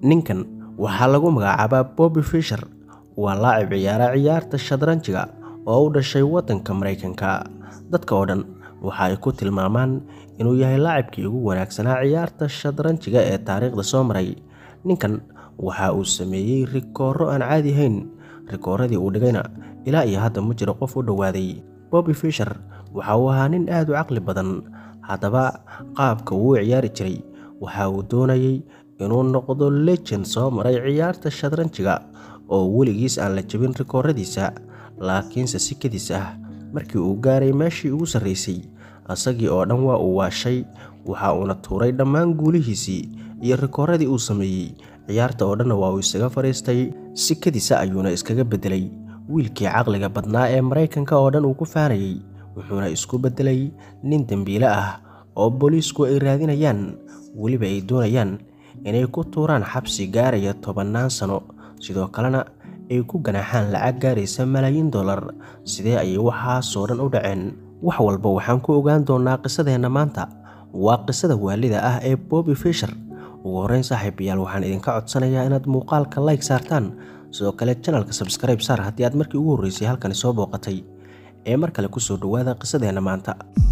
ninkan waxaa lagu magacaabaa bobby fisher waa laacib ciyaara ciyaarta shadranjiga oo u dhashay waddanka maraykanka dadka oo dhan waxa ay ku tilmaamaan inuu yahay laacibkii ugu wanaagsanaa ciyaarta shadranjiga ee taariikhda soo maray ninkan waxa uu sameeyey rikooro aan caadi ahayn rikooradii uu dhigayna ilaa iyo hadda ma jiro qof u dhowaaday bobby fisher waxa uu ahaa nin aad u caqli badan haddaba qaabka uu u ciyaari jiray waxa uu doonayey inuu noqdo legend soo maray ciyaarta shadranjiga oo weligiis aan la jebin rikooradiisa laakiinse si kadis ah markii uu gaaray meeshii ugu sarraysay asagii oo dhan waa uu waashay waxa uuna tuuray dhammaan guulihiisii iyo rikooradii uu sameeyey ciyaarta oo dhanna waa uu isaga fadhiistay si kadisa ayuuna iskaga beddelay wiilkii caqliga badnaa ee maraykanka oo dhan uu ku faanayey wuxuuna isku beddelay nin dembiile ah oo booliisku ay raadinayaan weliba ay doonayaan inay ku tuuraan xabsi gaaraya tobannaan sano sidoo kalena ay ku ganaaxaan lacag gaaraysa malaayiin dollar sidee ayay waxaasoo dhan u dhaceen wax walba waxaan ku ogaan doonaa qisadeenna maanta waa qisada waalida ah ee bobby fisher ugu horreyn saaxiibayaal waxaan idinka codsanayaa inaad muuqaalka like saartaan sidoo kale janalka sabskribe saar haddii aad markii ugu horreysay halkani soo booqatay ee mar kale kusoo dhowaada qisadeenna maanta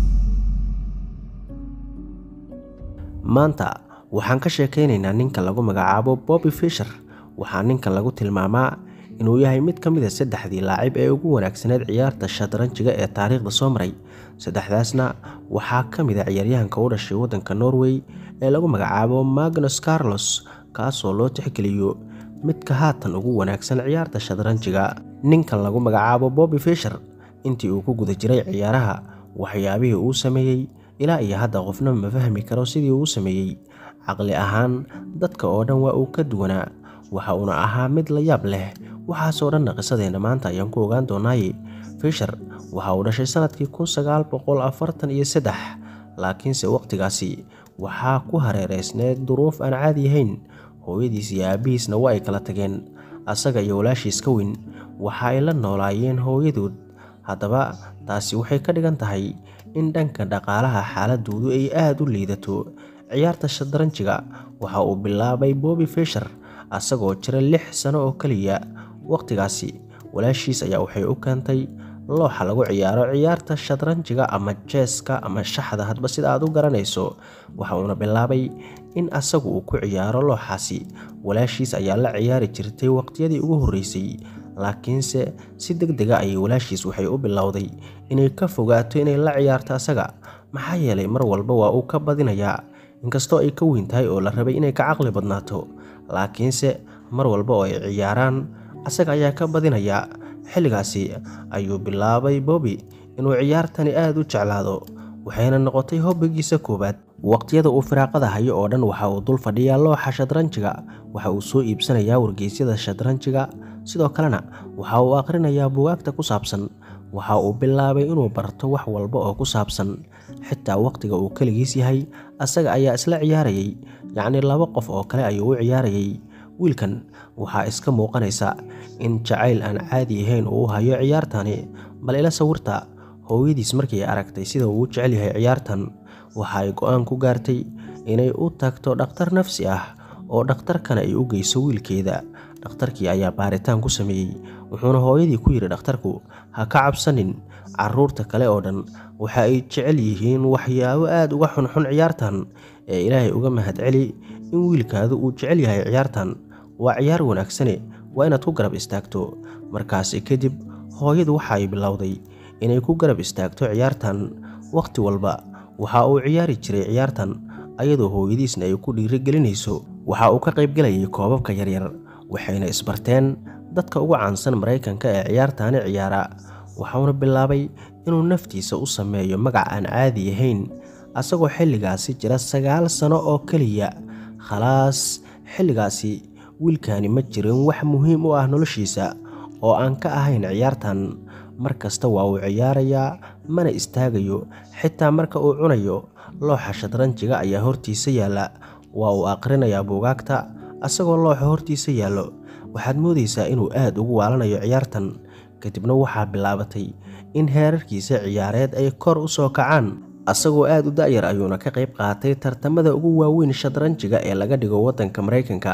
maanta waxaan ka sheekaynaynaa ninka lagu magacaabo bobby fisher waxaa ninkan lagu tilmaamaa inuu yahay mid ka mid a saddexdii laacib ee ugu wanaagsaneed ciyaarta shadranjiga ee taariikhda soo maray saddexdaasna waxaa ka mid a ciyaaryahanka u dhashay waddanka norway ee lagu magacaabo magnus carlos kaasoo loo tixgeliyo midka haatan ugu wanaagsan ciyaarta shadranjiga ninkan lagu magacaabo bobby fisher intii uu ku guda jiray ciyaaraha waxyaabihii uu sameeyey ilaa iyo hadda qofna ma fahmi karo sidii uu sameeyey caqli ahaan dadka oo dhan waa uu ka duwanaa waxa uuna ahaa mid la yaab leh waxaasoo dhanna qisadeenna maanta ayaan ku ogaan doonaaye fisher waxa uu dhashay sannadkii kun sagaal boqol afartan iyo saddex laakiinse wakhtigaasi waxaa ku hareereysneed duruuf aan caadi ahayn hooyadiis iyo aabbihiisna waa ay kala tageen asaga iyo walaashiis ka weyn waxa ay la noolaayeen hooyadood haddaba taasi waxay ka dhigan tahay in dhanka dhaqaalaha xaaladoodu ay aada u liidato ciyaarta shadranjiga waxa uu bilaabay bobby fisher asagoo jira lix sano oo keliya wakhtigaasi walaashiis ayaa waxay u keentay looxa lagu ciyaaro ciyaarta shadranjiga ama jeeska ama shaxda hadba sida aad u garanayso waxa uuna bilaabay in asagu uu ku ciyaaro looxaasi walaashiis ayaa la ciyaari jirtay waqtiyadii ugu horreysay laakiinse si deg dega ayay walaashiis waxay u bilowday inay ka fogaato inay la ciyaarto asaga maxaa yeelay mar walba waa uu ka badinayaa inkastoo ay ka weyn tahay oo la rabay inay ka caqli badnaato laakiinse mar walba oo ay ciyaaraan asaga ayaa ka badinayaa xilligaasi ayuu bilaabay bobby inuu ciyaartani aada u jeclaado waxayna noqotay hobbigiisa koowaad waqtiyada uu firaaqada hayo oo dhan waxa uu dul fadhiyaa looxa shadranjiga waxa uu soo iibsanayaa wargeysyada shadranjiga sidoo kalena waxa uu akhrinayaa bugaagta ku saabsan waxa uu bilaabay inuu barto wax walba oo ku saabsan xitaa waqtiga uu keligiis yahay asaga ayaa isla ciyaarayay yacnii laba qof oo kale ayuu u ciyaarayay wiilkan waxaa iska muuqanaysa in jacayl aan caadi ahayn uu hayo ciyaartani bal ila sawirta hooyadiis markii ay aragtay sida uu u jecel yahay ciyaartan waxa ay go-aan ku gaartay inay u tagto dhakhtar nafsi ah oo dhakhtarkana ay u geyso wiilkeeda dhakhtarkii ayaa baaritaan ku sameeyey wuxuuna hooyadii ku yidhi dhakhtarku ha ka cabsanin caruurta kale oo dhan waxa ay jecel yihiin waxyaabo aada uga xunxun ciyaartan ee ilaahay uga mahadceli in wiilkaadu uu jecel yahay ciyaartan waa ciyaar wanaagsane waa inaad ku garab istaagto markaasi kadib hooyadu waxa ay bilowday inay ku garab istaagto ciyaartan wakhti walba waxa uu ciyaari jiray ciyaartan ayadoo hooyadiisna ay ku dhiirigelinayso waxa uu ka qaybgelayay koobabka yaryar waxayna isbarteen dadka ugu caansan maraykanka ee ciyaartaani ciyaara waxauna bilaabay inuu naftiisa u sameeyo magac aan caadi ahayn asagoo xilligaasi jira sagaal sano oo keliya khalaas xilligaasi wiilkani ma jirin wax muhiim u ah noloshiisa oo aan ka ahayn ciyaartan mar kasta waa uu ciyaarayaa mana istaagayo xitaa marka uu cunayo looxa shadranjiga ayaa hortiisa yaalla waa uu aqrinayaa buugaagta asagoo looxa hortiisa yaallo waxaad moodaysaa inuu aad ugu waalanayo ciyaartan kadibna waxaa bilaabatay in heerarkiisa ciyaareed ay kor u soo kacaan asagoo aad u da'yar ayuuna ka qayb qaatay tartamada ugu waaweyn shadranjiga ee laga dhigo waddanka maraykanka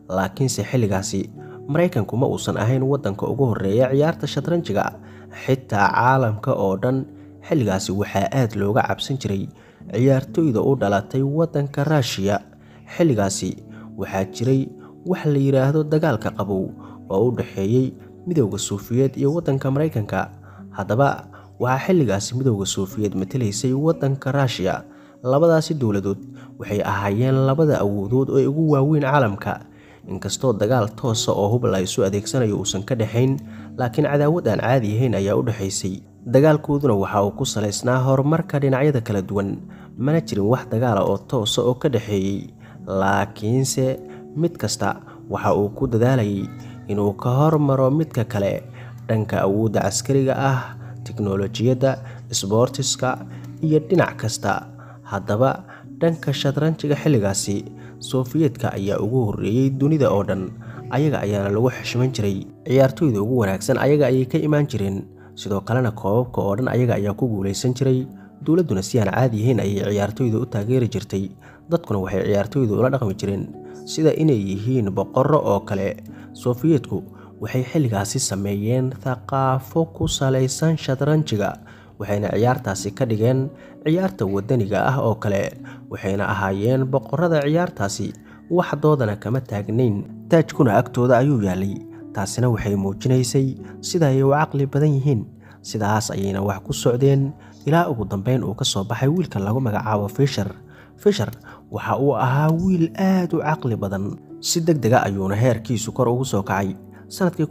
laakiinse xilligaasi maraykanku ma uusan ahayn waddanka ugu horreeya ciyaarta shatranjiga xitaa caalamka oo dhan xilligaasi waxaa aad looga cabsan jiray ciyaartoyda u dhalatay waddanka raashiya xilligaasi waxaa jiray wax la yidhaahdo dagaalka qabow oo u dhexeeyey midowda suufiyeed iyo waddanka maraykanka haddaba waxaa xilligaasi midowda suufiyeed matelaysay waddanka raashiya labadaasi dowladood waxay ahaayeen labada awoodood ee ugu waaweyn caalamka inkastoo dagaal toosa oo hub la isu adeegsanayo uusan ka dhexayn laakiin cadaawad aan caadi ahayn ayaa u dhexaysay dagaalkooduna waxa uu ku salaysnaa horumarka dhinacyada kala duwan mana jirin wax dagaala oo toosa oo ka dhexeeyey laakiinse mid kasta waxa uu ku dadaalayay inuu ka hormaro midka kale dhanka awoodda caskariga ah tiknolojiyadda sboortiska iyo dhinac kasta haddaba dhanka shatranjiga xilligaasi sofiyeetka ayaa ugu horreeyey dunida oo dhan ayaga ayaana lagu xishman jiray ciyaartoyda ugu wanaagsan ayaga ayay ka imaan jireen sidoo kalena koobabka oo dhan ayaga ayaa ku guulaysan jiray dowladduna si aan caadi ahayn ayay ciyaartoyda u taageeri jirtay dadkuna waxay ciyaartoyda ula dhaqmi jireen sida inay yihiin boqorro oo kale sofiyeetku waxay xilligaasi sameeyeen thaqaafo ku salaysan shatranjiga waxayna ciyaartaasi ka dhigeen ciyaarta wadaniga ah oo kale waxayna ahaayeen boqorrada ciyaartaasi waxdoodana kama taagnayn taajkuna agtooda ayuu yaalay taasina waxay muujinaysay sida ay u caqli badan yihiin sidaas ayayna wax ku socdeen ilaa ugu dambeyn uu ka soo baxay wiilka lagu magacaabo fishar fishar waxa uu ahaa wiil aad u caqli badan si deg dega ayuuna heerkiisu kor ugu soo kacay sanadkii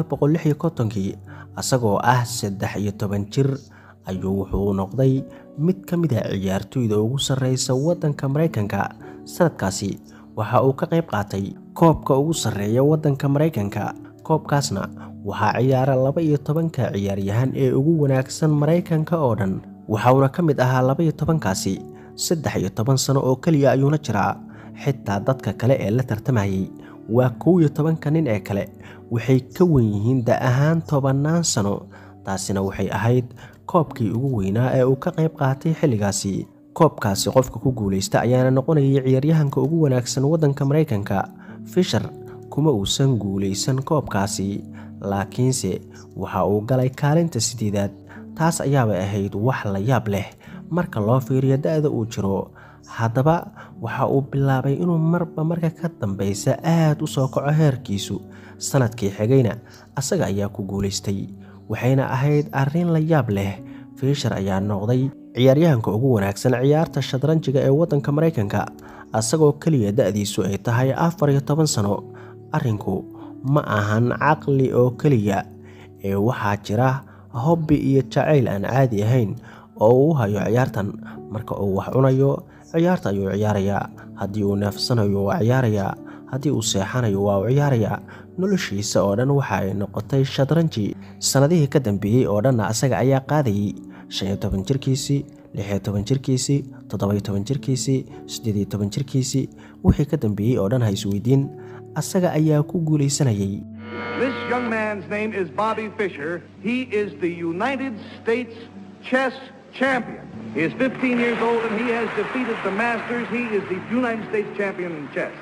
kii asagoo ah saddex iyo toban jir ayuu wuxuu noqday mid ka mid a ciyaartoyda ugu sarreysa waddanka maraykanka sanadkaasi waxa uu ka qayb qaatay koobka ugu sarreeya waddanka maraykanka koobkaasna waxaa ciyaara laba iyo tobanka ciyaaryahan ee ugu wanaagsan maraykanka oo dhan waxauna ka mid ahaa laba iyo tobankaasi saddex iyo toban sano oo keliya ayuuna jiraa xitaa dadka kale ee la tartamayay waa kow iyo tobanka nin ee kale waxay ka wen yihiin da ahaan tobannaan sano taasina waxay ahayd koobkii ugu weynaa ee uu ka qayb qaatay xilligaasi koobkaasi qofka ku guulaysta ayaana noqonayay ciyaaryahanka ugu wanaagsan waddanka maraykanka fishar kuma uusan guulaysan koobkaasi laakiinse waxa uu galay kaalinta sideedaad taas ayaabay ahayd wax la yaab leh marka loo fiiriyo da-da uu jiro haddaba waxa uu bilaabay inuu marba marka ka dambaysa aad u soo kaco heerkiisu sanadkii xigayna asaga ayaa ku guulaystay waxayna ahayd arrin la yaab leh fiishar ayaa noqday ciyaaryahanka ugu wanaagsan ciyaarta shatranjiga ee waddanka maraykanka asagoo keliya da-diisu ay tahay afar iyo toban sano arrinku ma ahan caqli oo keliya ee waxaa jira hobbi iyo jacayl aan caadi ahayn oo uu hayo ciyaartan marka uu wax cunayo ciyaarta ayuu ciyaarayaa haddii uu neefsanayo waa ciyaarayaa haddii uu seexanayo waa u ciyaarayaa noloshiisa oo dhan waxa ay noqotay shatranji sannadihii ka dambeeyey oo dhanna asaga ayaa qaadayay shan iyo toban jirkiisii lix iyo toban jirkiisii toddoba-iyo toban jirkiisii siddeed iyo toban jirkiisii wixii ka dambeeyey oo dhan ha isweydiin asaga ayaa ku guulaysanayay This young man's name is Bobby Fischer. He is the United States chess champion. He is 15 years old and he has defeated the Masters. He is the United States champion in chess.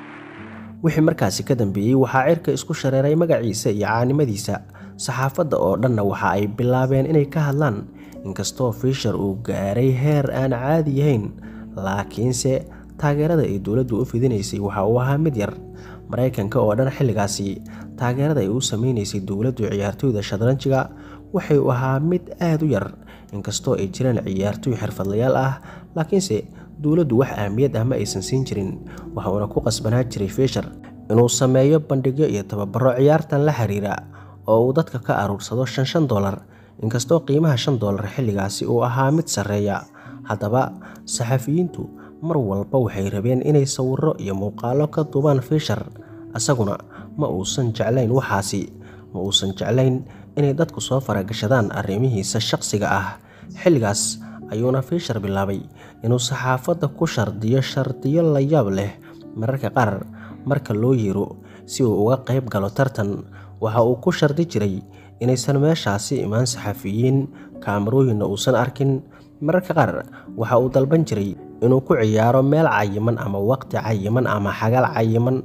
wixii markaasi ka dambeeyey waxaa cirka isku shareeray magaciisa iyo caanimadiisa saxaafadda oo dhanna waxa ay bilaabeen inay ka hadlaan inkastoo fiishar uu gaaray heer aan caadi yahayn laakiinse taageerada ay dowladdu u fidinaysay waxa uu ahaa mid yar maraykanka oo dhan xilligaasi taageerada ay u sameynaysay dowladdu ciyaartoyda shatranjiga waxay u ahaa mid aad u yar inkastoo ay jiraan ciyaartoy xirfadlayaal ah laakiinse dowladdu wax ahmiyad ah ma aysan siin jirin waxuuna ku qasbanaa jiray fiishar inuu sameeyo bandhigyo iyo tababaro ciyaartan la xiriira oo uu dadka ka aruursado shan shan dolar inkastoo qiimaha shan dolar xilligaasi uu ahaa mid sarreeya haddaba saxafiyiintu mar walba waxay rabeen inay sawirro iyo muuqaallo ka duubaan fiishar isaguna ma uusan jeclayn waxaasi ma uusan jeclayn inay dadku soo faragashadaan arrimihiisa shaqsiga ah xilligaas ayuuna fiishar bilaabay inuu saxaafadda ku shardiyo shardiyo la yaab leh mararka qaar marka loo yeero si uu uga qayb galo tartan waxa uu ku shardi jiray inaysan meeshaasi imaan saxafiyiin kaamarooyinna uusan arkin mararka qaar waxa uu dalban jiray inuu ku ciyaaro meel cayiman ama waqti cayiman ama xagaal cayiman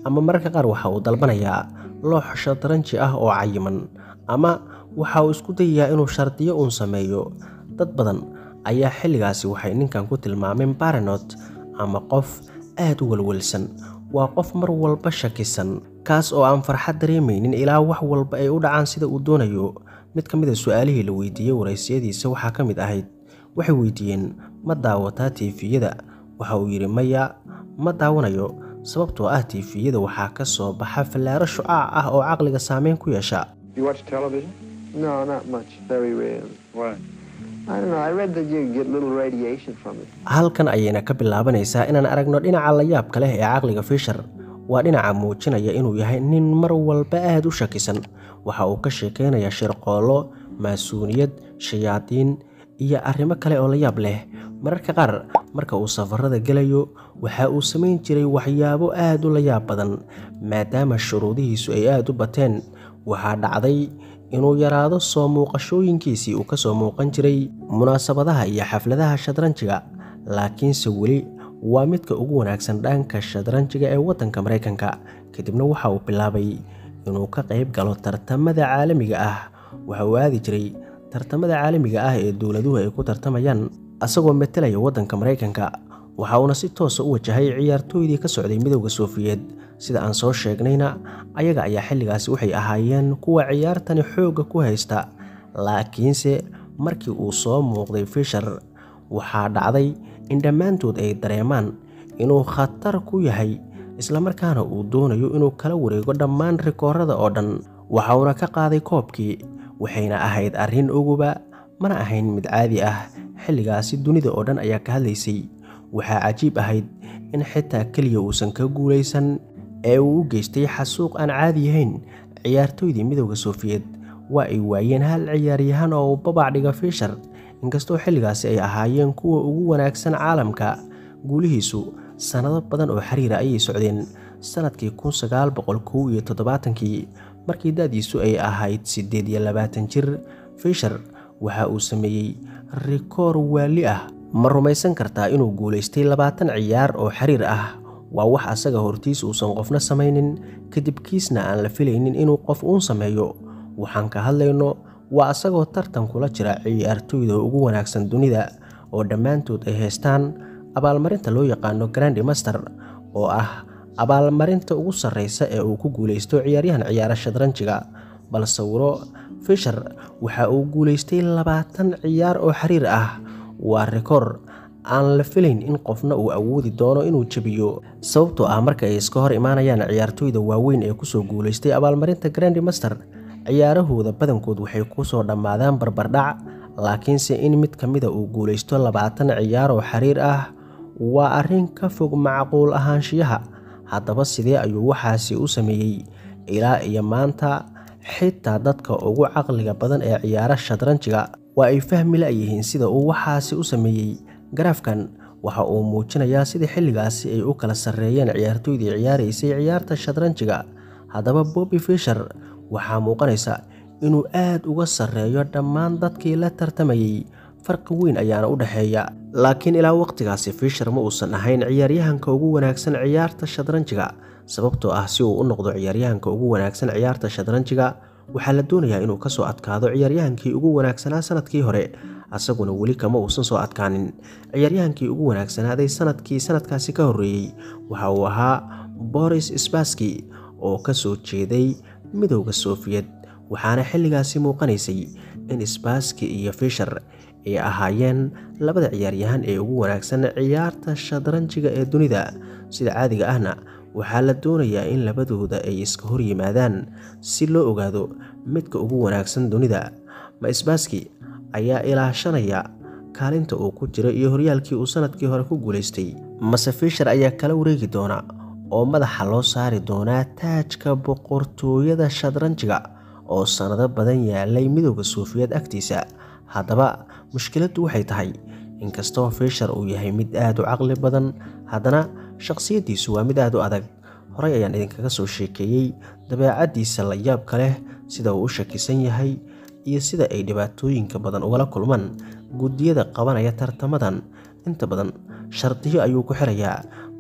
ama mararka qaar waxa uu dalbanayaa loox shadranji ah oo cayiman ama waxa uu isku dayayaa inuu shardiyo uun sameeyo dad badan ayaa xilligaasi waxay ninkan ku tilmaameen baranot ama qof aad u walwalsan waa qof mar walba shakisan kaas oo aan farxad dareemaynin ilaa wax walba ay u dhacaan sida uu doonayo mid ka mid a su-aalihii la weydiiyey waraysiyadiisa waxaa ka mid ahayd waxay weydiiyeen ma daawataa tiifiyada waxa uu yidhi maya ma daawanayo sababtoo ah tiifiyada waxaa ka soo baxa fallaaro shucaac ah oo caqliga saameyn ku yeesha You watch television? No, not much. Very rarely. Why? I don't know. I read that you get little radiation from it. halkan ayayna ka bilaabanaysaa inaan aragno dhinaca layaabka leh ee caqliga fisher waa dhinaca muujinaya inuu yahay nin mar walba aad u shakisan waxa uu ka sheekaynayaa shirqoollo maasuuniyad shayaadiin iyo arrimo kale oo layaab leh mararka qaar marka uu safarada gelayo waxa uu samayn jiray waxyaabo aad u layaab badan maadaama shuruudihiisu ay aad u bateen waxaa dhacday inuu yaraado soo muuqashooyinkiisii uu ka soo muuqan jiray munaasabadaha iyo xafladaha shadranjiga laakiinse weli waa midka ugu wanaagsan dhanka shadranjiga ee waddanka maraykanka kadibna waxa uu bilaabay inuu ka qayb galo tartamada caalamiga ah waxa uu aadi jiray tartamada caalamiga ah ee dowladuhu ay ku tartamayaan asagoo metelaya waddanka maraykanka waxa uuna si toosa u wajahay ciyaartooydii ka socday midowda soofiyeed sida aan soo sheegnayna ayaga ayaa xilligaasi waxay ahaayeen kuwa ciyaartani xoogga ku haysta laakiinse markii uu soo muuqday fisher waxaa dhacday in dhammaantood ay dareemaan inuu khatar ku yahay islamarkaana uu doonayo inuu kala wareego dhammaan rikoorada oo dhan waxa uuna ka qaaday koobkii waxayna ahayd arrin oguba mana ahayn mid caadi ah xilligaasi dunida oo dhan ayaa ka hadlaysay waxaa cajiib ahayd in xitaa keliya uusan ka guulaysan ee uu u geystay xasuuq aan caadi yahayn ciyaartooydii midowda soofiyeed waa ay waayeen hal ciyaaryahan oo uu babac dhiga fisher inkastoo xilligaasi ay ahaayeen kuwa ugu wanaagsan caalamka guulihiisu sannado badan oo xiriira ayay socdeen sannadkii kun sagaal boqol kow iyo toddobaatankii markii da-diisu ay ahayd siddeed iyo labaatan jir fisher waxa uu sameeyey rikoor waali ah ma rumaysan kartaa inuu guulaystay labaatan ciyaar oo xiriir ah waa wax asaga hortiis uusan qofna samaynin kadib kiisna aan la filaynin inuu qof uun sameeyo waxaan ka hadlayno waa asagoo tartan kula jira ciyaartooyda ugu wanaagsan dunida oo dhammaantood ay haystaan abaalmarinta loo yaqaano grandi master oo ah abaalmarinta ugu sarreysa ee uu ku guulaysto ciyaaryahan ciyaara shadranjiga bal sawiro fisher waxa uu guulaystay labaatan ciyaar oo xiriir ah waa rikoor aan la filayn in qofna uu awoodi doono inuu jebiyo sababtoo ah marka ay iska hor imaanayaan ciyaartooyda waaweyn ee kusoo guulaystay abaalmarinta grandi master ciyaarahooda badankood waxay kusoo dhammaadaan barbardhac laakiinse in mid ka mida uu guulaysto labaatan ciyaar oo xiriir ah waa arrin ka fog macquul ahaanshiyaha haddaba sidee ayuu waxaasi u sameeyey ilaa iyo maanta xitaa dadka ugu caqliga badan ee ciyaara shadranjiga waa ay fahmi la-yihiin sida uu waxaasi u sameeyey garaafkan waxa uu muujinayaa sida xilligaasi ay u kala sarreeyeen ciyaartooydii ciyaaraysay ciyaarta shadranjiga haddaba bobby fisher waxaa muuqanaysa inuu aad uga sarreeyo dhammaan dadkii la tartamayey farqi weyn ayaana u dhexeeya laakiin ilaa waqtigaasi fisher ma uusan ahayn ciyaaryahanka ugu wanaagsan ciyaarta shadranjiga sababtoo ah si uu u noqdo ciyaaryahanka ugu wanaagsan ciyaarta shadranjiga waxaa la doonayaa inuu kasoo adkaado ciyaaryahankii ugu wanaagsanaa sanadkii hore asaguna weli kama uusan soo adkaanin ciyaaryahankii ugu wanaagsanaaday sanadkii sanadkaasi ka horreeyey waxa uu ahaa boris sbaski oo ka soo jeeday midowda soofiyed waxaana xilligaasi muuqanaysay in sbaski iyo fisher ay ahaayeen labada ciyaaryahan ee ugu wanaagsan ciyaarta shadranjiga ee dunida sida caadiga ahna waxaa la doonayaa in labadooda ay iska hor yimaadaan si loo ogaado midka ugu wanaagsan dunida ma sbaski ayaa ilaashanaya kaalinta uu ku jiro iyo horyaalkii uu sanadkii hore ku guulaystay mase fisher ayaa kala wareegi doona oo madaxa loo saari doonaa taajka boqortooyada shadranjiga oo sannado badan yaalay midowda suufiyeed agtiisa haddaba mushkiladdu waxay tahay inkastoo fisher uu yahay mid aad u caqli badan haddana shakhsiyaddiisu waa mid aad u adag horey ayaan idinkaga soo sheekeeyey dabeecaddiisa la yaabka leh sida uu u shakisan yahay iyo sida ay dhibaatooyinka badan ugala kulmaan guddiyada qabanaya tartamadan inta badan shardiyo ayuu ku xirayaa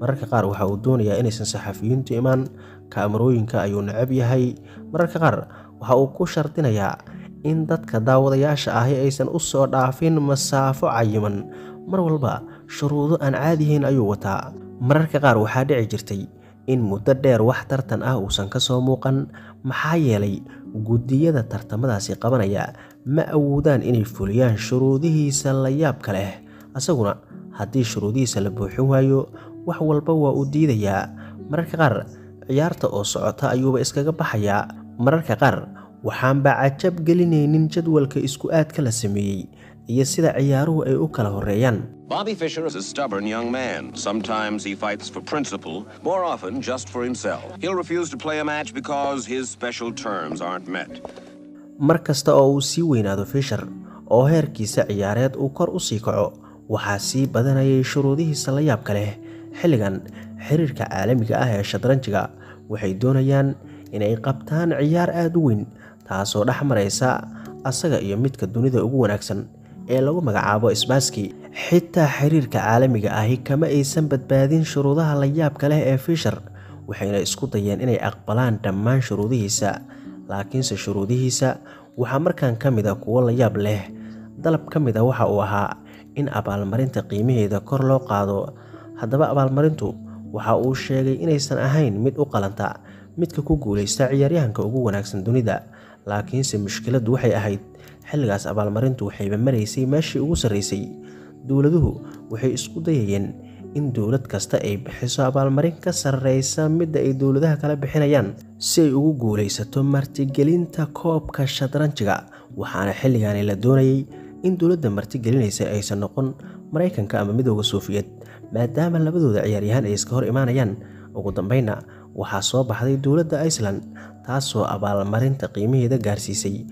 mararka qaar waxa uu doonayaa inaysan saxafiyiintu imaan kaamarooyinka ayuu necab yahay mararka qaar waxa uu ku shardinayaa in dadka daawadayaasha ahi aysan u soo dhaafin masaafo cayiman mar walba shuruudo aan caadiyahayn ayuu wataa mararka qaar waxaa dhici jirtay in muddo dheer wax tartan ah uusan ka soo muuqan maxaa yeelay guddiyada tartamadaasi qabanaya ma awoodaan inay fuliyaan shuruudihiisa la yaabka leh asaguna haddii shuruudihiisa la buuxin waayo wax walba waa uu diidayaa mararka qaar ciyaarta oo socota ayuuba iskaga baxayaa mararka qaar waxaanba cajab gelinaynin jadwalka isku aadka la sameeyey iyo sida ciyaaruhu ay u kala horreeyaan Bobby Fischer is a stubborn young man. Sometimes he fights for principle, more often just for himself. He'll refuse to play a match because his special terms aren't met. mar kasta oo uu sii weynaado fisher oo heerkiisa ciyaareed uu kor u sii kaco waxaa sii badanayay shuruudihiisa la yaabka leh xilligan xiriirka caalamiga ah ee shadranjiga waxay doonayaan inay qabtaan ciyaar aada u weyn taasoo dhex maraysa asaga iyo midka dunida ugu wanaagsan ee lagu magacaabo sbaski xitaa xiriirka caalamiga ahi kama aysan badbaadin shuruudaha la yaabka leh ee fisher waxayna isku dayeen inay aqbalaan dhammaan shuruudihiisa laakiinse shuruudihiisa waxaa markan ka mid a kuwo la yaab leh dalab ka mid a waxa uu ahaa in abaalmarinta qiimaheeda kor loo qaado haddaba abaalmarintu waxa uu sheegay inaysan ahayn mid u qalanta midka ku guulaysta ciyaaryahanka ugu wanaagsan dunida laakiinse mushkiladdu waxay ahayd xilligaas abaalmarintu waxayba maraysay meeshii ugu sarraysay dowladuhu waxay isku dayayeen in dowlad kasta ay bixiso abaalmarin ka sarreysa midda ay dowladaha kala bixinayaan si ay ugu guulaysato martigelinta koobka shadranjiga waxaana xilligaani la doonayay in dowladda martigelinaysa aysan noqon maraykanka ama midooda soofiyed maadaama labadooda ciyaaryahaan ay iska hor imaanayaan ugu dambeynna waxaa soo baxday dowladda iceland taasoo abaalmarinta qiimaheeda gaarsiisay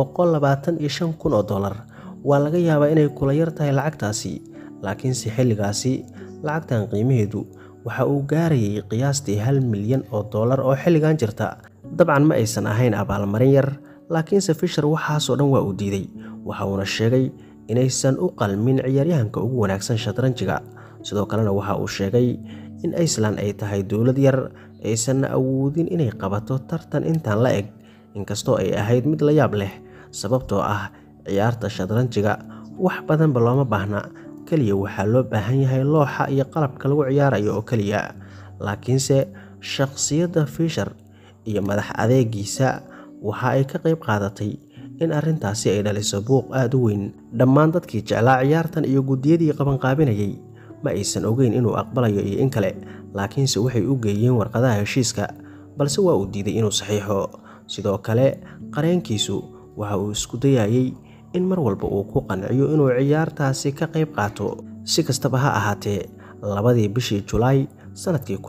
kun oo dollar waa laga yaabaa inay kula yar tahay lacagtaasi laakiinse xilligaasi lacagtan qiimaheedu waxa uu gaarayay qiyaastii hal milyan oo dollar oo xilligan jirta dabcan ma aysan ahayn abaalmarin yar laakiinse fisher waxaasoo dhan waa uu diiday waxa uuna sheegay inaysan u qalmin ciyaaryahanka ugu wanaagsan shadranjiga sidoo kalena waxa uu sheegay in iceland ay tahay dowlad yar aysanna awoodin inay qabato tartan intaan la eg inkastoo ay ahayd mid la yaab leh sababtoo ah ciyaarta shadranjiga wax badanba looma baahna keliya waxaa loo baahan yahay looxa iyo qalabka lagu ciyaarayo oo keliya laakiinse shakhsiyadda fisher iyo madax adeegiisa waxa ay ka qayb qaadatay in arrintaasi ay dhaliso buuq aada u weyn dhammaan dadkii jeclaa ciyaartan iyo guddiyadii qabanqaabinayay ma aysan ogeyn inuu aqbalayo iyo in kale laakiinse waxay u geeyeen warqadaha heshiiska balse waa uu diiday inuu saxiixo sidoo kale qareenkiisu waxa uu isku dayayey in mar walba uu ku qanciyo inuu ciyaartaasi ka qayb qaato si kastaba ha ahaatee labadii bishii julaay sannadkii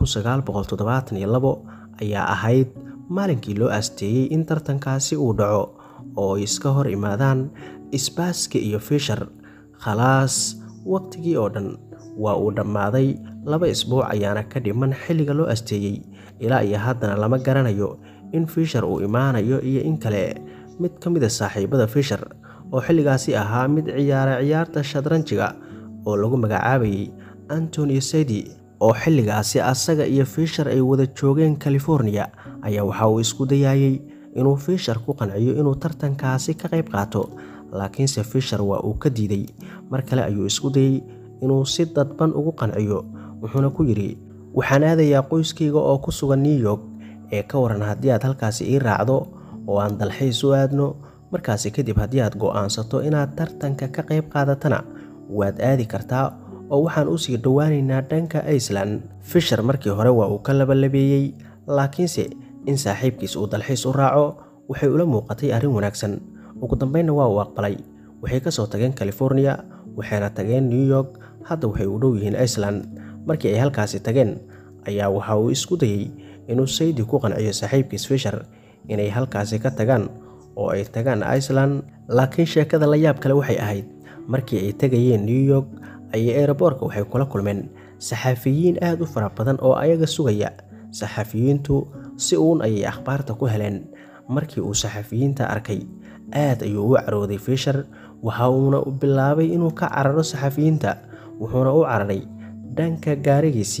ayaa ahayd maalinkii loo aasteeyey in tartankaasi uu dhaco oo ay iska hor imaadaan sbaaski iyo fisher khalaas waqtigii oo dhan waa uu dhammaaday laba isbuuc ayaana ka dhiman xilliga loo asteeyey ilaa iyo haddana lama garanayo in fisher uu imaanayo iyo in kale mid ka mid a saaxiibada fisher oo xilligaasi ahaa mid ciyaara ciyaarta shadranjiga oo lagu magacaabayay antonio sedi oo xilligaasi asaga iyo fisher ay wada joogeen california ayaa waxa uu isku dayayey inuu fisher ku qanciyo inuu tartankaasi ka qayb qaato laakiinse fisher waa uu ka diiday mar kale ayuu isku dayey inuu si dadban ugu qanciyo wuxuuna ku yidhi waxaan aadayaa qoyskayga oo ku sugan new york ee ka waran haddii aad halkaasi ii raacdo oo aan dalxiis u aadno markaasi kadib haddii aad go'aansato inaad tartanka ka qayb qaadatana waad aadi kartaa oo waxaan usii dhowaanaynaa dhanka iceland fisher markii hore waa uu ka labalabeeyey laakiinse in saaxiibkiis uu dalxiis u raaco waxay ula muuqatay arrin wanaagsan ugu dambeynna waa uu aqbalay waxay ka soo tageen california waxayna tageen new york hadda waxay u dhow yihiin iceland markii ay halkaasi tageen ayaa waxa uu isku dayey inuu saydi ku qanciyo saaxiibkiis fisher inay halkaasi ka tagaan oo ay tagaan iceland laakiin sheekada la yaab kale waxay ahayd markii ay tegayeen new york ayay eeraboorka waxay kula kulmeen saxaafiyiin aad u fara badan oo ayaga sugaya saxaafiyiintu si uun ayay akhbaarta ku heleen markii uu saxaafiyiinta arkay aad ayuu u carooday fisher waxa uuna bilaabay inuu ka cararo saxaafiyiinta wuxuuna u cararay dhanka gaarigiisii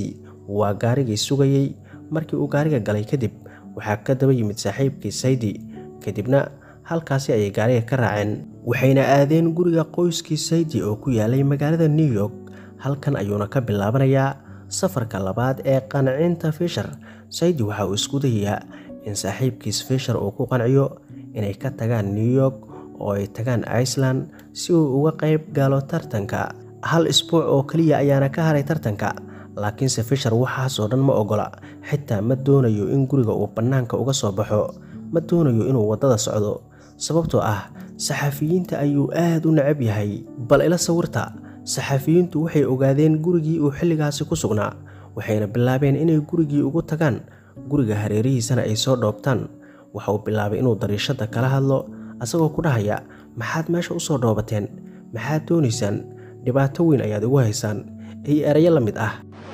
waa gaarigii sugayey markii uu gaariga galay kadib waxaa ka daba yimid saaxiibkii saydi kadibna halkaasi ayay gaariga ka raaceen waxayna aadeen guriga qoyskii saydi oo ku yaalay magaalada new york halkan ayuuna ka bilaabanayaa safarka labaad ee qancinta fisher saydi waxa uu isku dayayaa in saaxiibkiis fisher uu ku qanciyo inay ka tagaan new york oo ay tagaan iceland si uu uga qayb galo tartanka hal isbuuc oo keliya ayaana ka haray tartanka laakiinse fisher waxaasoo dhan ma ogola xitaa ma doonayo in guriga uu bannaanka uga soo baxo ma doonayo inuu waddada socdo sababtoo ah saxafiyiinta ayuu aad u necab yahay bal ila sawirta saxafiyiintu waxay ogaadeen gurigii uu xilligaasi ku sugnaa waxayna bilaabeen inay gurigii ugu tagaan guriga hareerihiisana ay soo dhoobtaan waxa uu bilaabay inuu dariishadda kala hadlo asagoo ku dhahaya maxaad meesha u soo dhoobateen maxaad doonaysaan dhibaato weyn ayaad igu haysaan iyo erayo la mid ah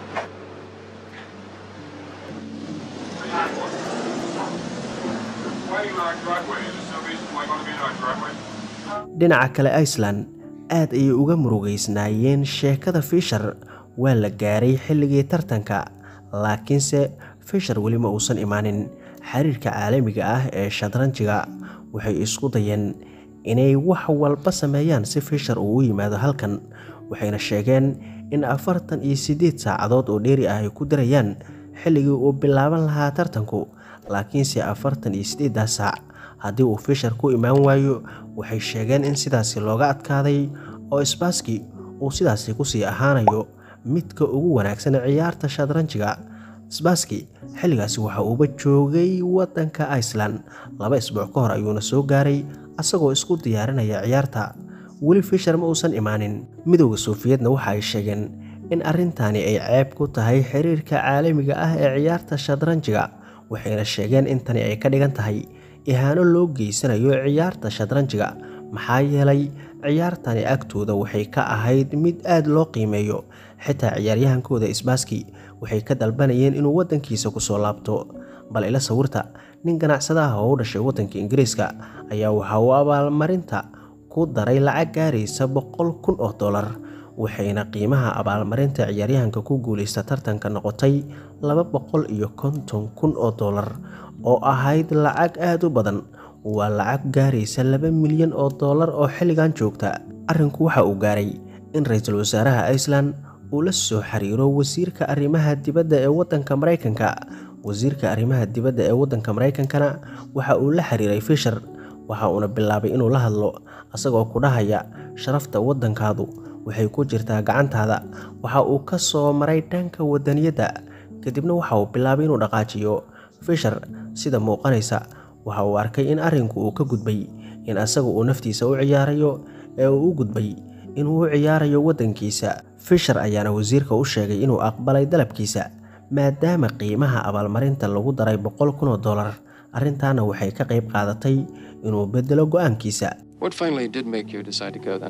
Why are you in our driveway? Is there some reason why you want to be in our driveway? dhinaca kale iceland aad ayay uga murugaysnaayeen sheekada fisher waa la gaaray xilligii tartanka laakiinse fisher weli ma uusan imaanin xiriirka caalamiga ah ee shadranjiga waxay isku dayeen inay wax walba sameeyaan si fisher uu u yimaado halkan waxayna sheegeen in afartan iyo siddeed saacadood oo dheeri ah ay ku dirayaan xilligii uu bilaaban lahaa tartanku laakiinse afartan iyo siddeeddaas saac haddii uu fisher ku imaan waayo waxay sheegeen in sidaasi looga adkaaday oo sbaski uu sidaasi kusii ahaanayo midka ugu wanaagsan ciyaarta shadranjiga sbaski xilligaasi waxa uuba joogay waddanka iceland laba isbuuc ka hor ayuuna soo gaaray asagoo isku diyaarinaya ciyaarta weli fisher ma uusan imaanin midowda soofiyedna waxa ay sheegeen in arrintani ay ceeb ku tahay xiriirka caalamiga ah ee ciyaarta shadranjiga waxayna sheegeen in tani ay ka dhigan tahay ihaano loo geysanayo ciyaarta shadranjiga maxaa yeelay ciyaartani agtooda waxay ka ahayd mid aad loo qiimeeyo xitaa ciyaaryahankooda isbaaski waxay ka dalbanayeen inuu waddankiisa kusoo laabto bal ila sawirta nin ganacsadaha oo u dhashay waddanka ingiriiska ayaa waxa uu abaalmarinta ku daray lacag gaaraysa boqol kun oo dollar waxayna qiimaha abaalmarinta ciyaaryahanka ku guulaysta tartanka noqotay laba boqol iyo konton kun oo dollar oo ahayd lacag aad u badan waa lacag gaaraysa laba milyan oo dollar oo xilligan joogta arrinku waxa uu gaaray in ra-iisul wasaaraha iceland uu la soo xiriiro wasiirka arrimaha dibadda ee waddanka maraykanka wasiirka arrimaha dibadda ee waddanka maraykankana waxa uu la xiriiray fisher waxa uuna bilaabay inuu la hadlo asagoo ku dhahaya sharafta waddankaadu waxay ku jirtaa gacantaada waxa uu ka soo maray dhanka wadaniyadda kadibna waxa uu bilaabay inuu dhaqaajiyo fisher sida muuqanaysa waxa uu arkay in arrinku uu ka gudbay in asaga uu naftiisa u ciyaarayo ee uu u gudbay inuu u ciyaarayo waddankiisa fisher ayaana wasiirka u sheegay inuu aqbalay dalabkiisa maadaama qiimaha abaalmarinta lagu daray boqol kun oo dollar arrintaana waxay ka qayb qaadatay inuu bedelo go'aankiisa What finally did make you decide to go then?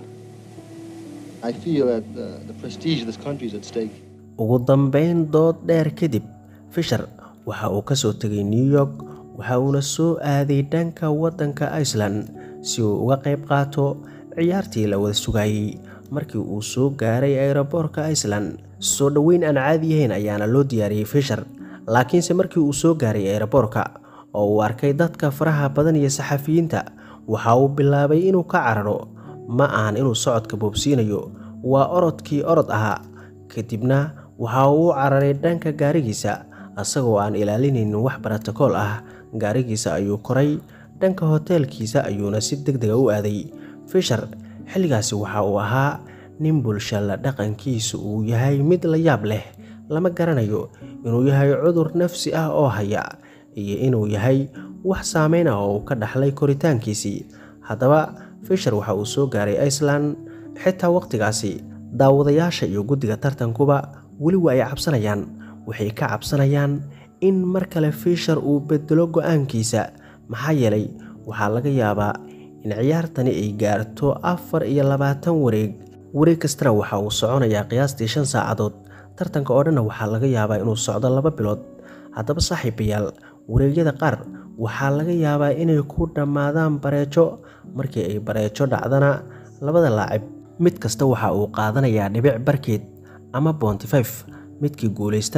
I feel that uh, the prestige of this country is at stake. ugu dambayn dood dheer kadib fisher waxa uu ka soo tegay new york waxa uuna soo aaday dhanka waddanka iceland si uu uga qayb qaato ciyaartii la wada sugayey markii uu soo gaaray aeroboorka iceland soo dhoweyn aan caadi yahayn ayaana loo diyaariyey fisher laakiinse markii uu soo gaaray aeroboorka oo uu arkay dadka faraha badan iyo saxafiyiinta waxa uu bilaabay inuu ka cararo ma ahan inuu socodka boobsiinayo waa orodkii orod ahaa kadibna waxa uu u cararay dhanka gaarigiisa asagoo aan ilaalinaynin wax brotokool ah gaarigiisa ayuu koray dhanka hoteelkiisa ayuuna si deg dega u aaday fisher xilligaasi waxa uu ahaa nin bulshalla dhaqankiisu uu yahay mid la yaab leh lama garanayo inuu yahay cudur nafsi ah oo haya iyo inuu yahay wax saameyn ah oo uu ka dhaxlay koritaankiisii haddaba fisher waxa uu soo gaaray iceland xitaa wakhtigaasi daawadayaasha iyo guddiga tartankuba weli waa ay cabsanayaan waxay ka cabsanayaan in mar kale fisher uu bedelo go'aankiisa maxaa yeelay waxaa laga yaabaa in ciyaartani ay gaarto afar iyo labaatan wareeg wareeg kastana waxa uu soconayaa qiyaastii shan saacadood tartanka oo dhanna waxaa laga yaabaa inuu socdo laba bilood haddaba saaxiibayaal wareegyada qaar waxaa laga yaabaa inay ku dhammaadaan bareejo markii ay bareejo dhacdana labada laacib mid kasta waxa uu qaadanayaa dhibic barkeed ama boonti fif midkii guulaystana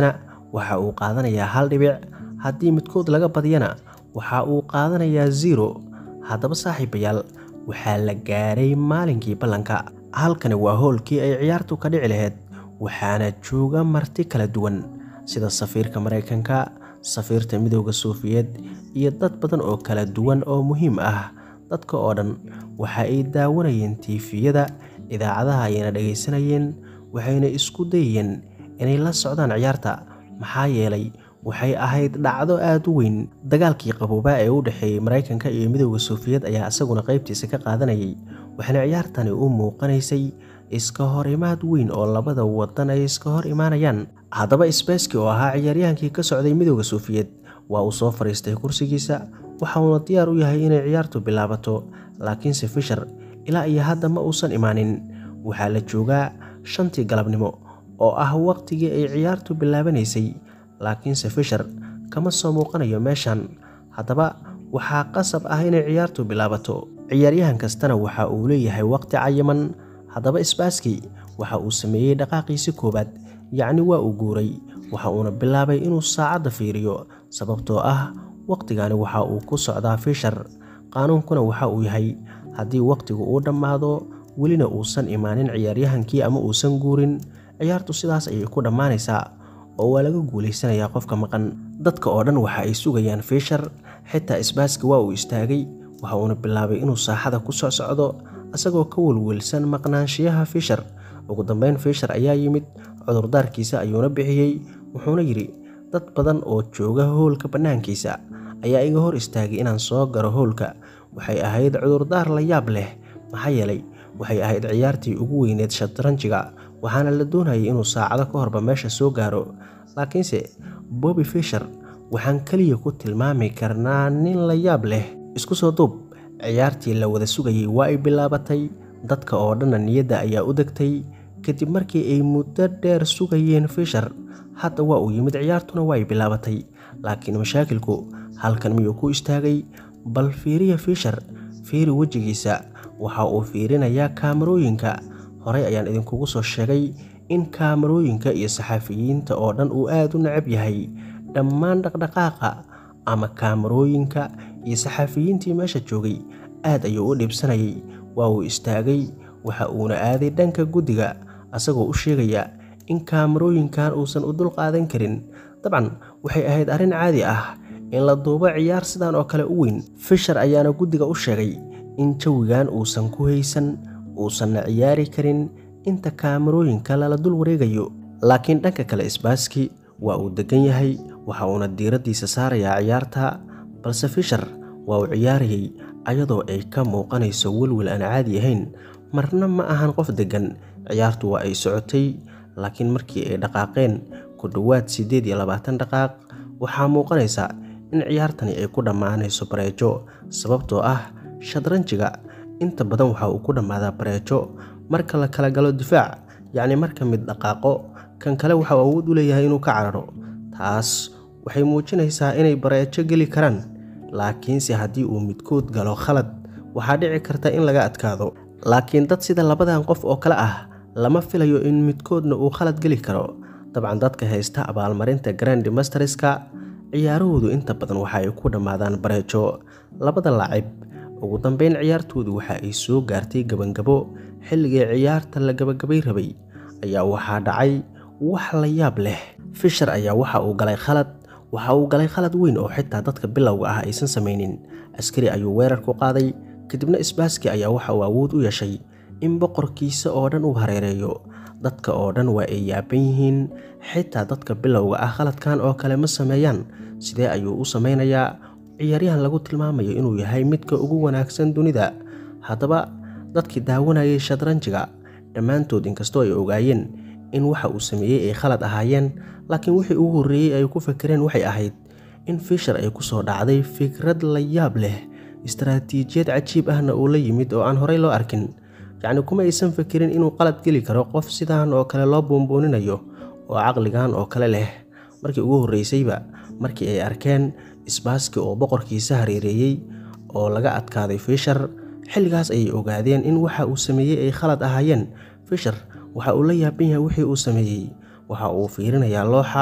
waxa uu qaadanayaa hal dhibic haddii midkood laga badiyana waxa uu qaadanayaa zero haddaba saaxiibayaal waxaa la gaaray maalinkii ballanka halkani waa hoolkii ay ciyaartu ka dhici lahayd waxaana jooga marti kala duwan sida safiirka maraykanka safiirta midooda suufiyeed iyo dad badan oo kala duwan oo muhiim ah dadka oo dhan waxa ay daawanayeen tiifiyada idaacadaha ayayna dhagaysanayeen waxayna isku dayayeen inay la socdaan ciyaarta maxaa yeelay waxay ahayd dhacdo aada u weyn dagaalkii qaboobaa ee u dhexeeyey maraykanka iyo midooda suufiyeed ayaa isaguna qaybtiisa ka qaadanayay waxaana ciyaartani u muuqanaysay iska hor imaad weyn oo labada wadan ay iska hor imaanayaan haddaba sbeski oo ahaa ciyaaryahaankii ka socday midooda suufiyeed waa uu soo fadhiistay kursigiisa waxa uuna diyaar u yahay inay ciyaartu bilaabato laakiinse fisher ilaa iyo hadda ma uusan imaanin waxaa la joogaa shantii galabnimo oo ah waqtigii ay ciyaartu bilaabanaysay laakiinse fisher kama soo muuqanayo meeshan haddaba waxaa qasab ah inay ciyaartu bilaabato ciyaaryahan kastana waxa uu leeyahay waqti cayiman haddaba sbaski waxa uu sameeyey dhaqaaqiisi koowaad yacni waa uu guuray waxa uuna bilaabay inuu saacadda fiiriyo sababtoo ah waqtigani waxa uu ku socdaa fisher qaanuunkuna waxa uu yahay haddii waqtigu uu dhammaado welina uusan imaanin ciyaaryahankii ama uusan guurin ciyaartu sidaas ayay ku dhammaanaysaa oo waa laga guulaysanayaa qofka maqan dadka oo dhan waxa ay sugayaan fisher xitaa isbaaski waa uu istaagay waxa uuna bilaabay inuu saaxada ku soc socdo isagoo ka welwelsan maqnaanshiyaha fisher ugu dambeyn fisher ayaa yimid cudurdaarkiisa ayuuna bixiyey wuxuuna yidhi dad badan oo jooga hoolka bannaankiisa ayaa iga hor istaagay inaan soo garo hoolka waxay ahayd cudurdaar la yaab leh maxaa yeelay waxay ahayd ciyaartii ugu weyneed shatranjiga waxaana la doonayay inuu saacado ka horba meesha soo gaaro laakiinse bobby fisher waxaan keliya ku tilmaami karnaa nin la yaab leh isku soo duub ciyaartii la wada sugayay waa ay bilaabatay dadka oo dhanna niyadda ayaa u degtay kadib markii ay muddo dheer sugayeen fisher hadda waa uu yimid ciyaartuna waa ay bilaabatay laakiin mashaakilku halkan miyuu ku istaagay bal fiiriya fisher fiiri wejigiisa waxa uu fiirinayaa kaamarooyinka horey ayaan idinkugu soo sheegay in kaamarooyinka iyo saxafiyiinta oo dhan uu aada u necab yahay dhammaan dhaqdhaqaaqa ama kaamarooyinka iyo saxafiyiintii meesha joogay aad ayuu u dhibsanayay waa uu istaagay waxa uuna aaday dhanka guddiga asagoo u sheegaya in kaamarooyinkan uusan u dul qaadan karin dabcan waxay ahayd arrin caadi ah in la duubo ciyaar sidan oo kale u weyn fisher ayaana guddiga u sheegay in jawigan uusan ku haysan uusanna ciyaari karin inta kaamarooyinka lala dul wareegayo laakiin dhanka kale isbaaski waa uu degan yahay waxa uuna diiraddiisa saarayaa ciyaarta balse fisher waa uu ciyaarayay ayadoo ay ka muuqanayso welwel aan caadi ahayn marna ma ahan qof deggan ciyaartu waa ay socotay laakiin markii ay dhaqaaqeen ku dhowaad siddeed iyo labaatan dhaqaaq waxaa muuqanaysa in ciyaartani ay ku dhammaanayso bareejo sababtoo ah shadranjiga inta badan waxa uu ku dhammaadaa bareejo marka la kala galo difaac yacni marka mid dhaqaaqo kan kale waxa uu awood u leeyahay inuu ka cararo taas waxay muujinaysaa inay bareejo geli karaan laakiinse haddii uu midkood galo khalad waxaa dhici karta in laga adkaado laakiin dad sida labadan qof oo kale ah lama filayo in midkoodna uu khalad geli karo dabcan dadka haysta abaalmarinta grandi masterska ciyaarahoodu inta badan waxa ay ku dhammaadaan bareejo labada laacib ugu dambeyn ciyaartoodu waxa ay soo gaartay gabangabo xilligii ciyaarta la gabagabay rabay ayaa waxaa dhacay wax la yaab leh fisher ayaa waxa uu galay khalad waxa uu galay khalad weyn oo xitaa dadka bilowga ah aysan samaynin askari ayuu weerar ku qaaday kadibna isbaaski ayaa waxa uu awood u yeeshay in boqorkiisa oo dhan uu hareereeyo dadka oo dhan waa ay yaaban yihiin xitaa dadka bilowga ah khaladkan oo kale ma sameeyaan sidee ayuu u samaynayaa ciyaaryahan lagu tilmaamayo inuu yahay midka ugu wanaagsan dunida haddaba dadkii daawanayay shadranjiga dhammaantood inkastoo ay ogaayeen in waxa uu sameeyey ay khalad ahaayeen laakiin wixii ugu horreeyey ay ku fakereen waxay ahayd in fisher ay ku soo dhacday fikrad la yaab leh istaraatiijiyad cajiib ahna uu la yimid oo aan horey loo arkin yacni kuma aysan fakerin inuu qalad geli karo qof sidan oo kale loo buunbuuninayo oo caqligan oo kale leh markii ugu horreysayba markii ay arkeen isbaaski oo boqorkiisa hareereeyey oo laga adkaaday fisher xilligaas ayay ogaadeen in waxa uu sameeyey ay khalad ahaayeen fisher waxa uu la yaaban yahay wixii uu sameeyey waxa uu fiirinayaa looxa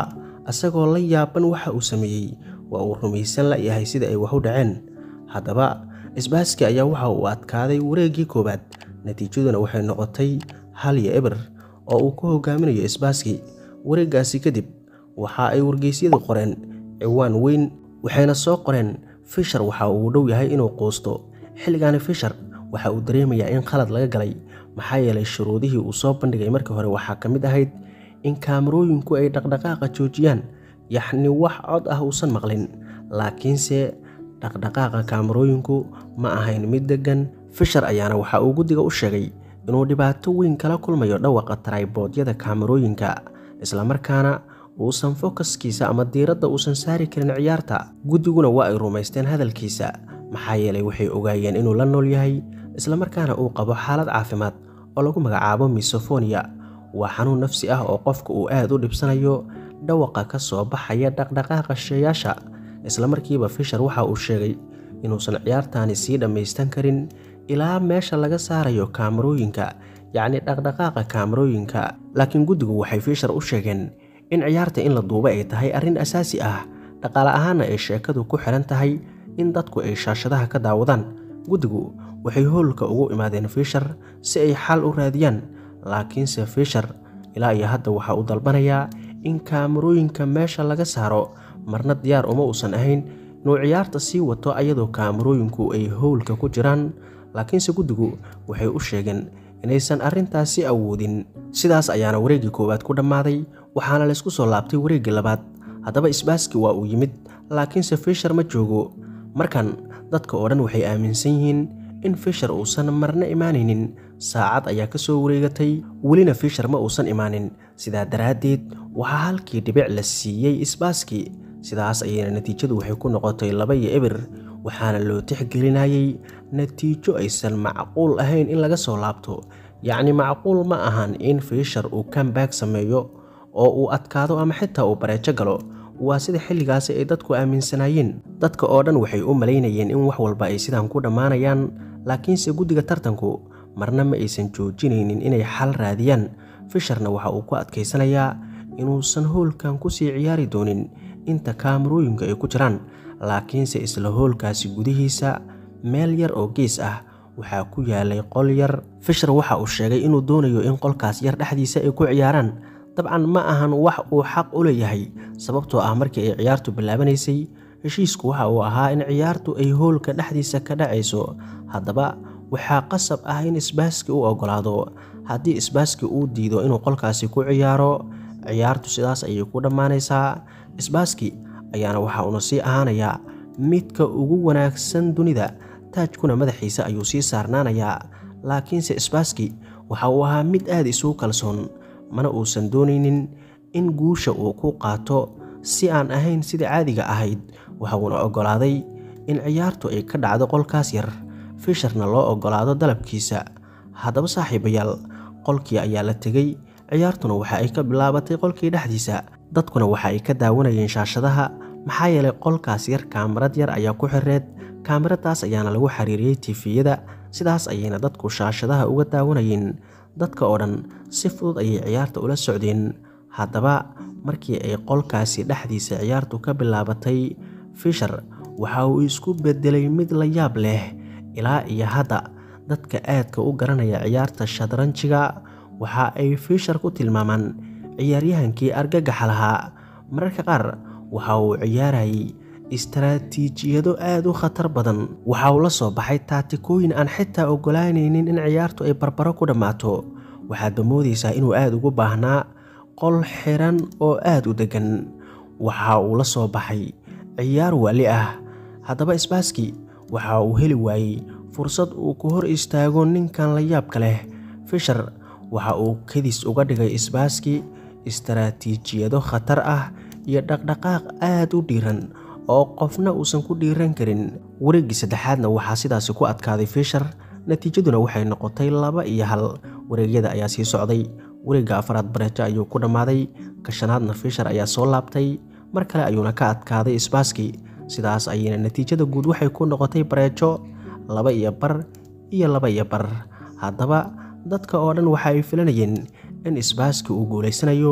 isagoo la yaaban waxa uu sameeyey waa uu rumaysan la yahay sida ay wax u dhaceen haddaba isbaaski ayaa waxa uu adkaaday wareeggii koowaad natiijaduna waxay noqotay hal iyo eber oo uu ku hogaaminayo isbaaski wareeggaasi kadib waxa ay wargeysyadu qoreen ciwaan weyn waxayna soo qoreen fishar waxa uu dhow yahay inuu quusto xilligaani fishar waxa uu dareemayaa in khalad laga galay maxaa yeelay shuruudihii uu soo bandhigay markii hore waxaa ka mid ahayd in kaamarooyinku ay dhaqdhaqaaqa joojiyaan yaxni wax cod ah uusan maqlin laakiinse dhaqdhaqaaqa kaamarooyinku ma ahayn mid deggan fishar ayaana waxa uu guddiga u sheegay inuu dhibaato weyn kala kulmayo dhawaqa tarayboodyada kaamarooyinka islamarkaana uusan fokaskiisa ama diiradda uusan saari karin ciyaarta guddiguna waa ay rumaysteen hadalkiisa maxaa yeelay waxay ogaayeen inuu la nool yahay islamarkaana uu qabo xaalad caafimaad oo lagu magacaabo misofonia waa xanuun nafsi ah oo qofka uu aad u dhibsanayo dhawaqa ka soo baxaya dhaqdhaqaaqa sheeyaasha islamarkiiba fishar waxa uu sheegay inuusan ciyaartaani sii dhammaystan karin ilaa meesha laga saarayo kaamarooyinka yacni dhaqdhaqaaqa kaamarooyinka laakiin guddigu waxay fishar u sheegeen in ciyaarta in la duuba ay tahay arrin asaasi ah dhaqaale ahaanna ay sheekadu ku xihan tahay in dadku ay shaashadaha ka daawadaan guddigu waxay hoolka ugu imaadeen fishar si ay xal u raadiyaan laakiinse fishar ilaa iyo hadda waxa uu dalbanayaa in kaamarooyinka meesha laga saaro marna diyaar uma uusan ahayn inuu ciyaarta sii wato ayadoo kaamarooyinku ay howlka ku jiraan laakiinse guddigu waxay u sheegeen inaysan arrintaasi awoodin sidaas ayaana wareeggii koowaad ku dhammaaday waxaana laysku soo laabtay wareeggii labaad haddaba isbaaski waa uu yimid laakiinse fishar ma joogo markan dadka oo dhan waxay aaminsan yihiin in fishar uusan marna imaanaynin saacad ayaa ka soo wareegatay welina fishar ma uusan imaanin sidaa daraaddeed waxaa halkii dhibic la siiyey isbaaski sidaas ayayna natiijadu waxay ku noqotay laba iyo ebir waxaana loo tixgelinayay natiijo aysan macquul ahayn in laga soo laabto yacni macquul ma ahan in fishar uu kambaag sameeyo oo uu adkaado ama xitaa uu bareejo galo waa sida xilligaasi ay dadku aaminsanaayeen dadka oo dhan waxay u malaynayeen in wax walba ay sidaan ku dhammaanayaan laakiinse guddiga tartanku marna ma aysan joojinaynin inay xal raadiyaan fisharna waxa uu ku adkaysanayaa inuusan hoolkan kusii ciyaari doonin inta kaamarooyinka ay ku jiraan laakiinse isla hoolkaasi gudihiisa meel yar oo gees ah waxaa ku yaalay qol yar fishar waxa uu sheegay inuu doonayo in qolkaas yar dhexdiisa ay ku ciyaaraan dabcan ma ahan wax uu xaq u leeyahay sababtoo ah markii ay ciyaartu bilaabanaysay heshiisku waxa uu ahaa in ciyaartu ay hoolka dhexdiisa ka dhacayso haddaba waxaa qasab ah in isbaaski u oggolaado haddii isbaaski uu diido inuu qolkaasi ku ciyaaro ciyaartu sidaas ayay ku dhammaanaysaa isbaaski ayaana waxa uuna sii ahaanayaa midka ugu wanaagsan dunida taajkuna madaxiisa ayuu sii saarnaanayaa laakiinse isbaaski waxa uu ahaa mid aad isugu kalsoon mana uusan doonaynin in guusha uu ku qaato si aan ahayn sida caadiga ahayd waxa uuna oggolaaday in ciyaartu ay ka dhacdo qolkaas yar fisharna loo oggolaado dalabkiisa haddaba saaxiibayaal qolkii ayaa la tegey ciyaartuna waxa ay ka bilaabatay qolkii dhexdiisa dadkuna waxa ay ka daawanayeen shaashadaha maxaa yeelay qolkaas yar kaamarad yar ayaa ku xireed kaamaradaas ayaana lagu xiriiriyey tifiyada sidaas ayayna dadku shaashadaha uga daawanayeen dadka oo dhan si fudud ayay ciyaarta ula socdeen haddaba markii ay qolkaasi dhexdiisa ciyaartu ka bilaabatay fishar waxa uu isku beddelay mid la yaab leh ilaa iyo hadda dadka aadka u garanaya ciyaarta shadranjiga waxa ay fishar ku tilmaamaan ciyaaryahankii argagaxa lahaa mararka qaar waxa uu ciyaarayay istaraatiijiyado aad u khatar badan waxa uu la soo baxay taatikooyin aan xitaa oggolaanaynin in ciyaartu ay barbaro ku dhammaato waxaadba moodaysaa inuu aad ugu baahnaa qol xiran oo aad u deggan waxa uu la soo baxay ciyaar waali ah haddaba isbaaski waxa uu heli waayey fursad uu ku hor istaago ninkan la yaabka leh fishar waxa uu kadis uga dhigay isbaaski istaraatiijiyado khatar ah iyo dhaqdhaqaaq aad u dhiiran oo qofna uusan ku dhiiran karin wareeggii saddexaadna waxaa sidaasi ku adkaaday fishar natiijaduna waxay noqotay laba iyo hal wareegyada ayaa sii socday wareegga afaraad bareejo ayuu ku dhammaaday kashanaadna fishar ayaa soo laabtay mar kale ayuuna ka adkaaday isbaaski sidaas ayayna natiijada guud waxay ku noqotay bareejo laba iyo bar iyo laba iyo bar haddaba dadka oo dhan waxa ay filanayeen in isbaaski uu guulaysanayo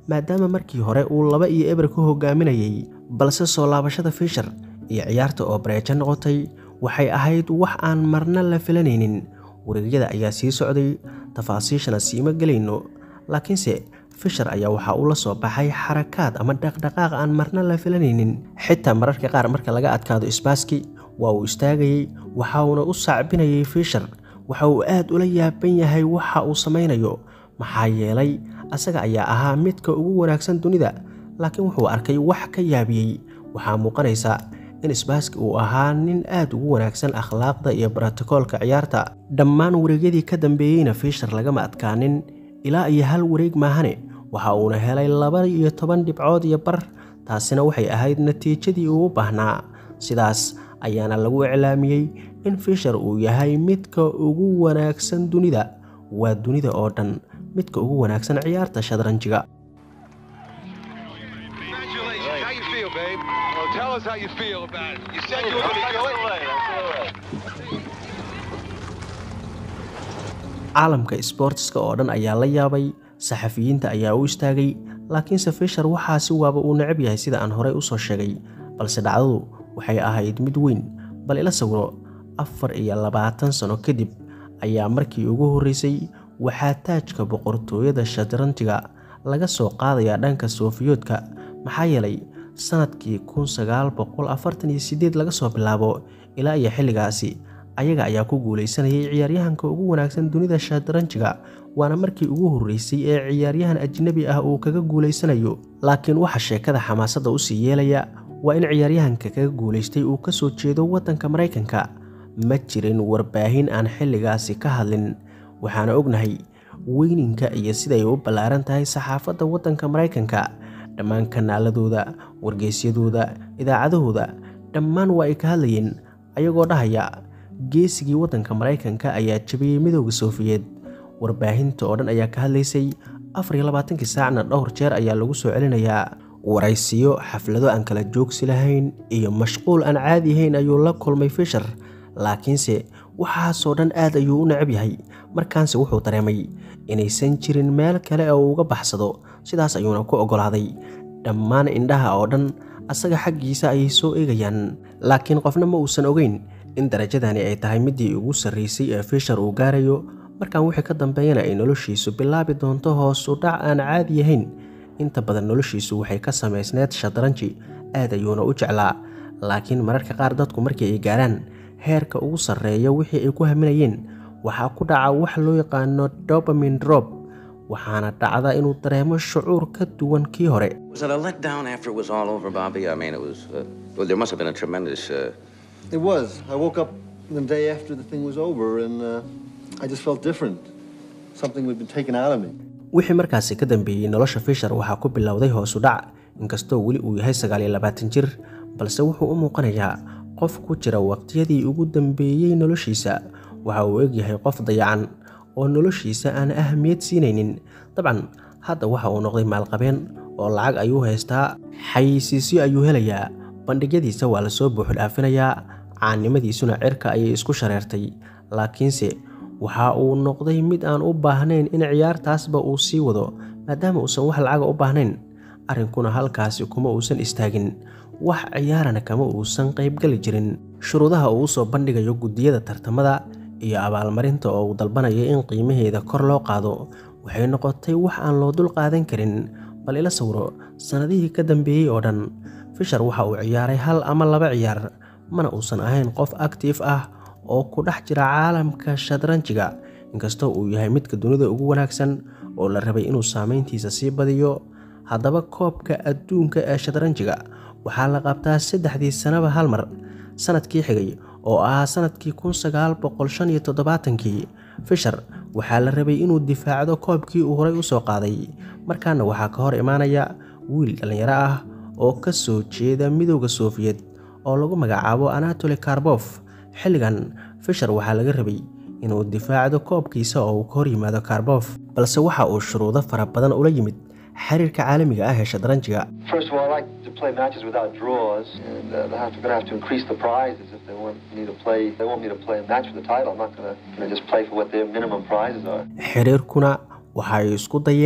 maadaama markii hore uu laba iyo eber ku hogaaminayay balse soo laabashada fisher iyo ciyaarta oo bareejo noqotay waxay ahayd wax aan marna la filanaynin wareegyada ayaa sii socday tafaasiishana siima gelayno laakiinse fisher ayaa waxaa uu la soo baxay xarakaad ama dhaqdhaqaaq aan marna la filanaynin xitaa mararka qaar marka laga adkaado isbaaski waa uu istaagayey waxa uuna u sacbinayay fisher waxa uu aad ula yaaban yahay waxa uu samaynayo maxaa yeelay asaga ayaa ahaa midka ugu wanaagsan dunida laakiin wuxuu arkay wax ka yaabiyey waxaa muuqanaysa in isbaaski uu ahaa nin aad ugu wanaagsan akhlaaqda iyo brotokoolka ciyaarta dhammaan wareegyadii ka dambeeyeyna fisher lagama adkaanin ilaa iyo hal wareeg maahane waxa uuna helay laba iyo toban dhibcood iyo bar taasina waxay ahayd natiijadii uu u baahnaa sidaas ayaana lagu iclaamiyey in fisher uu yahay midka ugu wanaagsan dunida waa dunida oo dhan midka ugu wanaagsan ciyaarta shadranjiga Congratulations. How you feel, babe? Well, tell us how you feel about it. You said you were going to do it. caalamka sboortiska oo dhan ayaa la yaabay saxafiyiinta ayaa u istaagay laakiinse fisher waxaasi waaba uu necab yahay sida aan horey usoo sheegay balse dhacdadu waxay ahayd mid weyn bal ila sawiro afar iyo labaatan sano kadib ayaa markii ugu horreysay waxaa taajka boqortooyada shadranjiga laga soo qaadayaa dhanka soofiyoodka maxaa yeelay sanadkii kun sagaal boqol afartan iyo sideed laga soo bilaabo ilaa iyo xilligaasi ayaga ayaa ku guulaysanayay ciyaaryahanka ugu wanaagsan dunida shadranjiga waana markii ugu horreysay ee ciyaaryahan ajnabi ah uu kaga guulaysanayo laakiin waxa sheekada xamaasadda usii yeelaya waa in ciyaaryahanka kaga guulaystay uu ka soo jeedo waddanka maraykanka ma jirin warbaahin aan xilligaasi ka hadlin waxaana ognahay weyninka iyo siday u ballaaran tahay saxaafadda waddanka maraykanka dhammaan kanaaladooda wargeysyadooda idaacadahooda dhammaan waa ay ka hadlayeen ayagoo dhahaya geesigii waddanka maraykanka ayaa jabiyey midooda soofiyeed warbaahinta oo dhan ayaa ka hadlaysay afar iyo labaatankii saacna dhowr jeer ayaa lagu soo celinayaa waraysiyo xaflado aan kala joogsi lahayn iyo mashquul aan caadi ahayn ayuu la kulmay fisher laakiinse waxaasoo dhan aad ayuu u necab yahay markaanse wuxuu dareemay inaysan jirin meel kale oo uga baxsado sidaas ayuuna ku oggolaaday dhammaan indhaha oo dhan asaga xaggiisa ayay soo eegayaan laakiin qofna ma uusan ogeyn in darajadani ay tahay midii ugu sarraysay ee fisher uu gaarayo markaan wixii ka dambeeyana ay noloshiisu bilaabi doonto hoos u dhac aan caadi ahayn inta badan noloshiisu waxay ka samaysneed shadranji aad ayuuna u jeclaa laakiin mararka qaar dadku markii ay gaaraan heerka ugu sarreeya wixii ay ku haminayeen waxaa ku dhaca wax loo yaqaano dobamin drop waxaana dhacda inuu dareemo shucuur ka duwan kii hore Was it a letdown after it was all over, Bobby? I mean, it was. Uh, well, there must have been a tremendous. Uh, It was. I woke up the day after the thing was over and uh, I just felt different. Something had been taken out of me. wixii markaasi ka dambeeyey nolosha fisher waxaa ku bilowday hoosu dhac inkastoo weli uu yahay sagaal iyo labaatan jir balse wuxuu u muuqanayaa qof ku jira waqtiyadii ugu dambeeyey noloshiisa waxa uu egyahay qof dayacan oo noloshiisa aan ahmiyad siinaynin dabcan hadda waxa uu noqday maalqabeen oo lacag ayuu haystaa xayeysiisyo ayuu helayaa bandhigyadiisa waa lasoo buuxdhaafinayaa caannimadiisuna cirka ayay isku shareertay laakiinse waxa uu noqday mid aan u baahnayn in ciyaartaasba uu sii wado maadaama uusan wax lacaga u baahnayn arrinkuna halkaasi kuma uusan istaagin wax ciyaarana kama uusan qaybgali jirin shuruudaha uu usoo bandhigayo guddiyada tartamada iyo abaalmarinta oo uu dalbanayo in qiimaheeda kor loo qaado waxay noqotay wax aan loo dul qaadan karin bal ila sawiro sannadihii ka dambeeyey oo dhan fisher waxa uu ciyaaray hal ama laba ciyaar mana uusan ahayn qof actiif ah oo ku dhex jira caalamka shadranjiga inkastoo uu yahay midka dunida ugu wanaagsan oo la rabay inuu saameyntiisa sii badiyo haddaba koobka adduunka ee shadranjiga waxaa la qabtaa saddexdii sanaba hal mar sanadkii xigay oo ahaa sanadkii kun sagaal boqol shan iyo toddobaatankii fisher waxaa la rabay inuu difaacdo koobkii uu horay usoo qaaday markaana waxaa ka hor imaanaya wiil dhallinyaro ah oo ka soo jeeda midooda soofiyed oo lagu magacaabo anatoli karbof xilligan fisher waxaa laga rabay inuu difaacdo koobkiisa oo uu ka hor yimaado karbof balse waxa uu shuruudo fara badan ula yimid xiriirka caalamiga ah ee shadranjiga First of all, I like to play matches without draws, and uh, they're going to have to increase the prizes if they want me to play. They want me to play a match for the title. I'm not going to just play for what their minimum prizes are. xiriirkuna waxay isku dayeen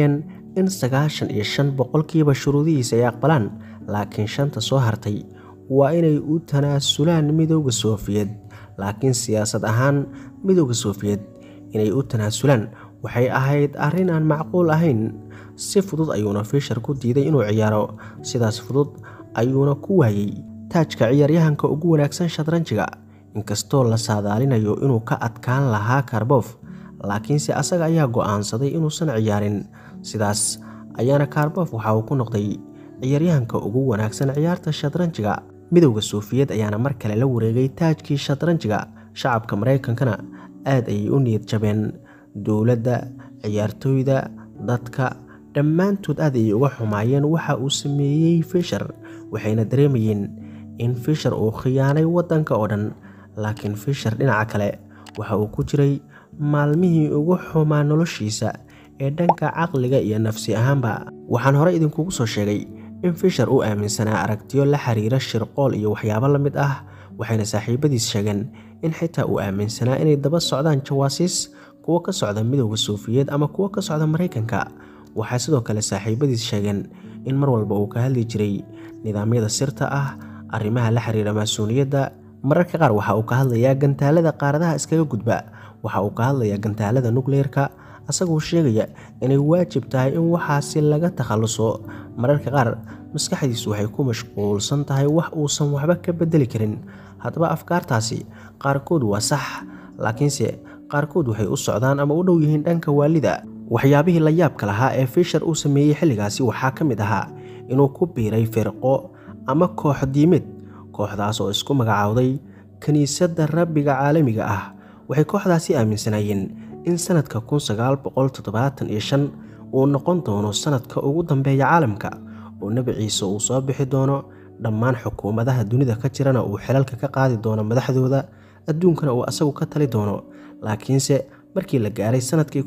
in sagaashan iyo shan boqolkiiba shuruudihiisa ay aqbalaan laakiin shanta soo hartay waa inay u tanaasulaan midooda sofiyeed laakiin siyaasad ahaan midooda sofiyeed inay u tanaasulaan waxay ahayd arrin aan macquul ahayn si fudud ayuuna fishar ku diiday inuu ciyaaro sidaas fudud ayuuna ku waayey taajka ciyaaryahanka ugu wanaagsan shadranjiga inkastoo la saadaalinayo inuu ka adkaan lahaa karbof laakiinse asaga ayaa go'aansaday inuusan ciyaarin sidaas ayaana karbof waxa uu ku noqday ciyaaryahanka ugu wanaagsan ciyaarta shadranjiga midowda sofiyeed ayaana mar kale la wareegay taajkii shadranjiga shacabka maraykankana aad ayay u niyad jabeen dowladda ciyaartooyda dadka dhammaantood aad ayay uga xumaayeen waxa uu sameeyey fishar waxayna dareemayeen in fishar uu khiyaanay waddanka oo dhan laakiin fishar dhinaca kale waxa uu ku jiray maalmihii ugu xumaa noloshiisa ee dhanka caqliga iyo nafsi ahaanba waxaan hore idinkugu soo sheegay in fishar uu aaminsanaa aragtiyo la xiriira shirqool iyo waxyaabo la mid ah waxayna saaxiibadiis sheegeen in xitaa uu aaminsanaa inay daba socdaan jawaasiis kuwo ka socda midowda sofiyeed ama kuwo ka socda maraykanka waxaa sidoo kale saaxiibadiis sheegeen in mar walba uu ka hadli jiray nidaamyada sirta ah arrimaha la xiriira maasuuniyadda mararka qaar waxa uu ka hadlayaa gantaalada qaaradaha iskaga gudba waxa uu ka hadlayaa gantaalada nukleerka asagoo sheegaya inay waajib tahay in waxaasi laga takhalluso mararka qaar maskaxdiisu waxay ku mashquulsan tahay wax uusan waxba ka bedeli karin haddaba afkaartaasi qaarkood waa sax laakiinse qaarkood waxay u socdaan ama u dhow yihiin dhanka waalida waxyaabihii la yaabka lahaa ee fishar uu sameeyey xilligaasi waxaa ka mid ahaa inuu ku biiray firqo ama koox diimid kooxdaas oo isku magacaawday kiniisadda rabbiga caalamiga ah waxay kooxdaasi aaminsanaayeen in sanadka uu noqon doono sanadka ugu dambeeya caalamka oo nebi ciise uu soo bixi doono dhammaan xukuumadaha dunida ka jirana uu xelalka ka qaadi doono madaxdooda adduunkana uu asagu ka tali doono laakiinse markii la gaaray sanadkii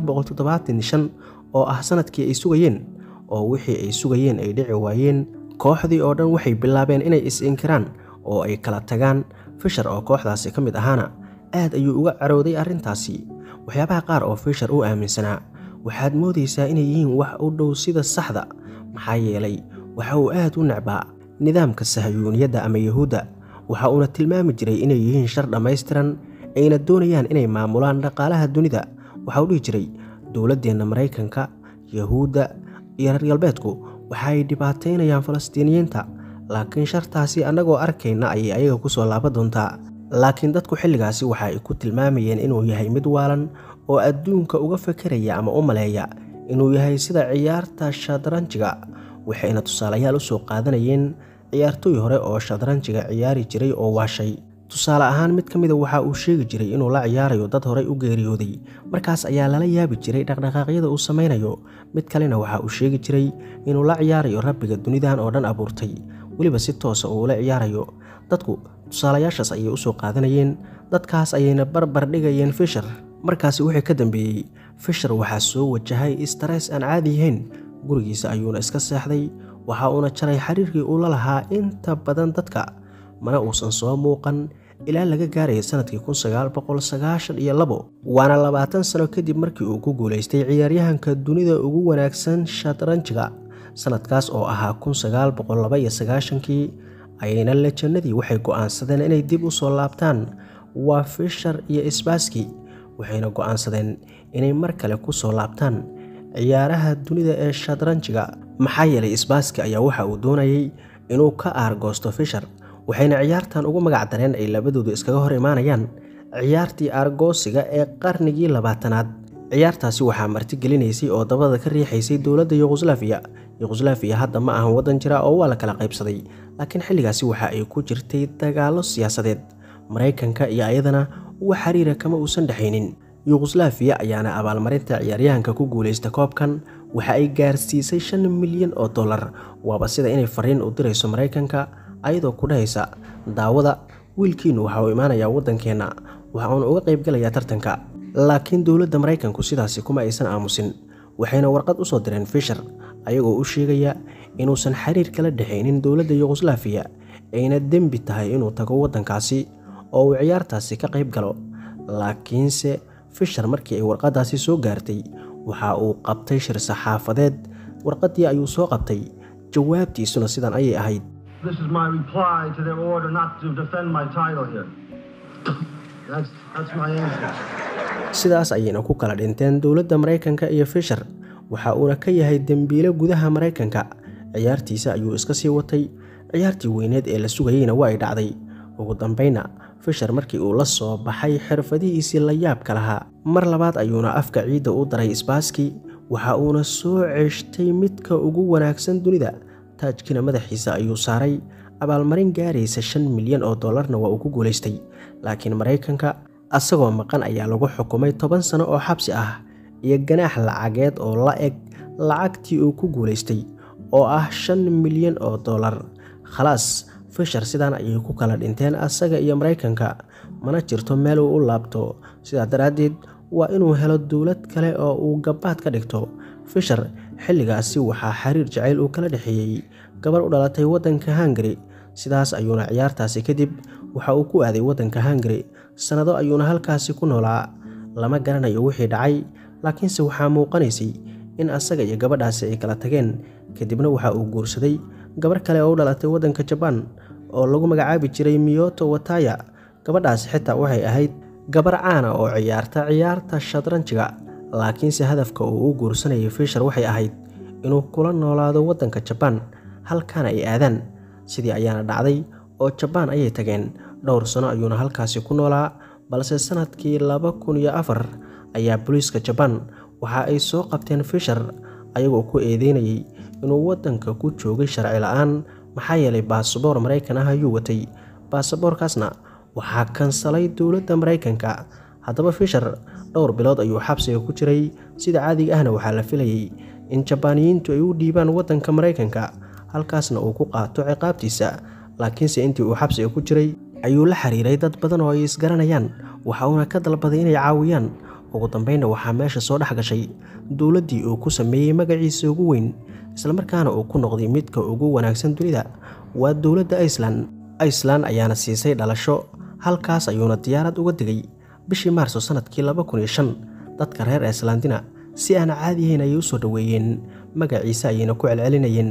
oo ah sanadkii ay sugayeen oo wixii ay sugayeen ay dhici waayeen kooxdii oo dhan waxay bilaabeen inay is-inkiraan oo ay kala tagaan fishar oo kooxdaasi ka mid ahaana aad ayuu uga carooday arrintaasi waxyaabaha qaar oo fishar uu aaminsanaa waxaad moodaysaa inay yihiin wax u dhow sida saxda maxaa yeelay waxa uu aad u necbaa nidaamka sahayuuniyadda ama yahuudda waxa uuna tilmaami jiray inay yihiin shar dhammaystiran ayna doonayaan inay maamulaan dhaqaalaha dunida waxa uu dhihi jiray dowladdeenna maraykanka yahuudda iyo reer galbeedku waxa ay dhibaataynayaan falastiiniyiinta laakiin shartaasi annagoo arkayna ayay ayaga ku soo laaban doontaa laakiin dadku xilligaasi waxa ay ku tilmaamayeen inuu yahay mid waalan oo adduunka uga fekeraya ama u maleeya inuu yahay sida ciyaarta shadranjiga waxayna tusaalayaal u soo qaadanayeen ciyaartooy hore oo shadranjiga ciyaari jiray oo waashay tusaale ahaan mid ka mida waxa uu sheegi jiray inuu la ciyaarayo dad horey u geeriyooday markaas ayaa lala yaabi jiray dhaqdhaqaaqyada uu samaynayo mid kalena waxa uu sheegi jiray inuu la ciyaarayo rabbiga dunidan oo dhan abuurtay weliba si toosa uu la ciyaarayo dadku tusaalayaashaas ayay usoo qaadanayeen dadkaas ayayna barbar dhigayeen fishar markaasi wixii ka dambeeyey fishar waxaa soo wajahay stress aan caadi yahayn gurigiisa ayuuna iska seexday waxa uuna jaray xiriirkii uu la lahaa inta badan dadka mana uusan soo muuqan ilaa laga gaaraya sanadkii waana labaatan sano kadib markii uu ku guulaystay ciyaaryahanka dunida ugu wanaagsan shatranjiga sanadkaas oo ahaa kii ayayna lejannadii waxay go'aansadeen inay dib u soo laabtaan waa fishar iyo isbaaski waxayna go'aansadeen inay mar kale ku soo laabtaan ciyaaraha dunida ee shadranjiga maxaa yeelay isbaaski ayaa waxa uu doonayay inuu ka aargoosto fishar waxayna ciyaartan ugu magac dareen ay labadoodu iskaga hor imaanayaan ciyaartii aargoosiga ee qarnigii labaatanaad ciyaartaasi waxaa martigelinaysay oo dabada ka riixaysay dowladda yuqhuslaafiya yuqhuslaafiya hadda ma ahan waddan jira oo waa la kala qaybsaday laakiin xilligaasi waxa ay ku jirtay dagaallo siyaasadeed maraykanka iyo ayadana wax xiriira kama uusan dhexaynin yuqhuslaafiya ayaana abaalmarinta ciyaaryahanka ku guulaysta koobkan waxa ay gaarsiisay shan milyan oo dollar waaba sida inay fariin u dirayso maraykanka ayadoo ku dhahaysa daawada wiilkiinu waxa uu imaanayaa waddankeenna waxa uuna uga qaybgalayaa tartanka laakiin dowladda maraykanku sidaasi kuma aysan aamusin waxayna warqad u soo direen fishar ayagoo u sheegaya inuusan xiriir kala dhexaynin dowladda yuqhuslaafiya ayna dembi tahay inuu tago waddankaasi oo uu ciyaartaasi ka qayb galo laakiinse fishar markii ay warqaddaasi soo gaartay waxa uu qabtay shir saxaafadeed warqaddii ayuu soo qabtay jawaabtiisuna sidan ayay ahayd This is my reply to their order not to defend my title here. That's, that's my answer. sidaas ayayna ku kala dhinteen dowladda maraykanka iyo fisher waxa uuna ka yahay dembiile gudaha maraykanka ciyaartiisa ayuu iska sii watay ciyaartii weyneed ee la sugayeyna waa ay dhacday ugu dambayna fisher markii uu la soo baxay xirfadihiisii la yaabka lahaa mar labaad ayuuna afka ciidda u daray isbaaski waxa uuna soo ceeshtay midka ugu wanaagsan dunida taajkiina madaxiisa ayuu saaray abaalmarin gaaraysa shan milyan oo dollarna waa uu ku guulaystay laakiin maraykanka asagoo maqan ayaa lagu xukumay toban sano oo xabsi ah iyo ganaax lacageed oo la eg lacagtii uu ku guulaystay oo ah shan milyan oo dollar khalaas fisher sidaan ayay ku kala dhinteen asaga iyo maraykanka mana jirto meel uu u laabto sidaa daraaddeed waa inuu helo dowlad kale oo uu gabaad ka dhigto fisher xilligaasi waxaa xiriir jacayl uu kala dhexeeyey gabar u dhalatay waddanka hungari sidaas ayuuna ciyaartaasi kadib waxa uu ku aaday waddanka hungari sannado ayuuna halkaasi ku noolaa lama garanayo wixii dhacay laakiinse waxaa muuqanaysay in asaga iyo gabadhaasi ay kala tageen kadibna waxa uu guursaday gabar kale oo u dhalatay waddanka jabaan oo lagu magacaabi jiray miyoto wataya gabadhaasi xitaa waxay ahayd gabar caana oo ciyaarta ciyaarta shadranjiga laakiinse hadafka uu u guursanayay fisher waxay ahayd inuu kula noolaado waddanka jabaan halkaana ay aadaan sidii ayaana dhacday oo jabaan ayay tageen dhowr sano ayuuna halkaasi ku noolaa balse sannadkii laba kun iyo afar ayaa booliiska jabaan waxa ay soo qabteen fisher ayagoo ku eedeynayay inuu waddanka ku joogay sharci la-aan maxaa yeelay baasaboor maraykan ah ayuu watay baasaboorkaasna waxaa kansalay dowladda maraykanka haddaba fisher dhowr bilood ayuu xabsiga ku jiray sida caadiga ahna waxaa la filayay in jabaaniyiintu ay u dhiibaan waddanka maraykanka halkaasna uu ku qaato ciqaabtiisa laakiinse intii uu xabsiga ku jiray ayuu la xiriiray dad badan oo ay isgaranayaan waxa uuna ka dalbaday inay caawiyaan ugu dambeynna waxaa meesha soo dhex gashay dowladdii uu ku sameeyey magaciisa ugu weyn islamarkaana uu ku noqday midka ugu wanaagsan dunida waa dowladda iceland iceland ayaana siisay dhalasho halkaas ayuuna diyaarad uga digay bishii maarso sannadkii laba kun iyo shan dadka reer icelandina si aan caadiyahayn ayay u soo dhoweeyeen magaciisa ayayna ku celcelinayeen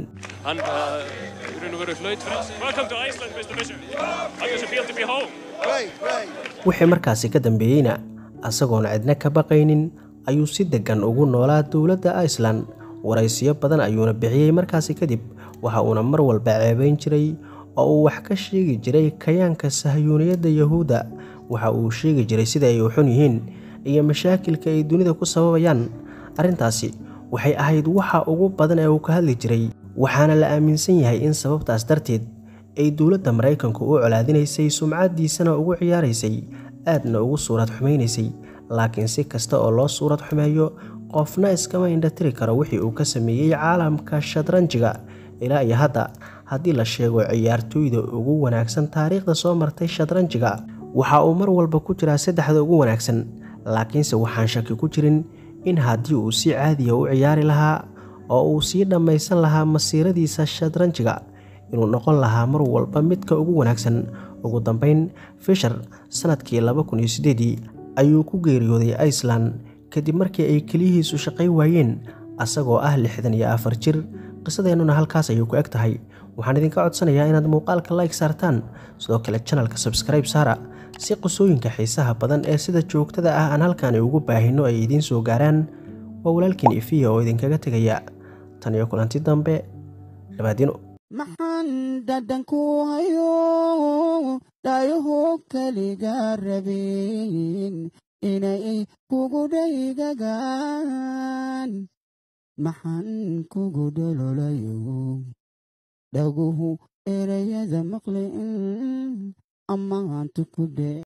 wixii markaasi ka dambeeyeyna asagoona cidna ka baqaynin ayuu si deggan ugu noolaa dowladda iceland waraysiyo badan ayuuna bixiyey markaasi kadib waxa uuna mar walba ceebayn jiray oo uu wax ka sheegi jiray kayaanka sahyuuniyadda yahuudda waxa uu sheegi jiray sida ay u xun yihiin iyo mashaakilka ay dunida ku sababayaan arrintaasi waxay ahayd waxa ugu badan ee uu ka hadli jiray waxaana la aaminsan yahay in sababtaas darteed ay dowladda maraykanku u colaadinaysay sumcaddiisana ugu ciyaaraysay aadna ugu suurad xumaynaysay laakiin si kasta oo loo suurad xumeeyo qofna iskama indhatiri karo wixii uu ka sameeyey caalamka shadranjiga ilaa iyo hadda haddii la sheego ciyaartooyda ugu wanaagsan taariikhda soo martay shadranjiga waxa uu mar walba ku jiraa saddexda ugu wanaagsan laakiinse waxaan shaki ku jirin in haddii uu si caadiya u ciyaari lahaa oo uu sii dhammaysan lahaa masiiradiisa shadranjiga inuu noqon lahaa mar walba midka ugu wanaagsan ugu dambeyn fisher sannadkii laba kun iyo siddeedii ayuu ku geeriyooday iceland kadib markii ay keliyihiisu shaqay waayeen asagoo ah lixdan iyo afar jir qisadeennuna halkaas ayay ku eg tahay waxaan idinka codsanayaa inaad muuqaalka like saartaan sidoo kale janalka sabskribe saara si qisooyinka xiisaha badan ee sida joogtada ah aan halkaani ugu baahinno ay idiin soo gaaraan waa walaalkiin ifiya oo idinkaga tegaya tan iyo kulanti dambe dhabaadino maxaan dhadhanku hayo dhayaho keliga rabin inay kugu dhaygagaan maxaan kugu dhololayo dhaguhu erayada maqli ammaantu ku dhe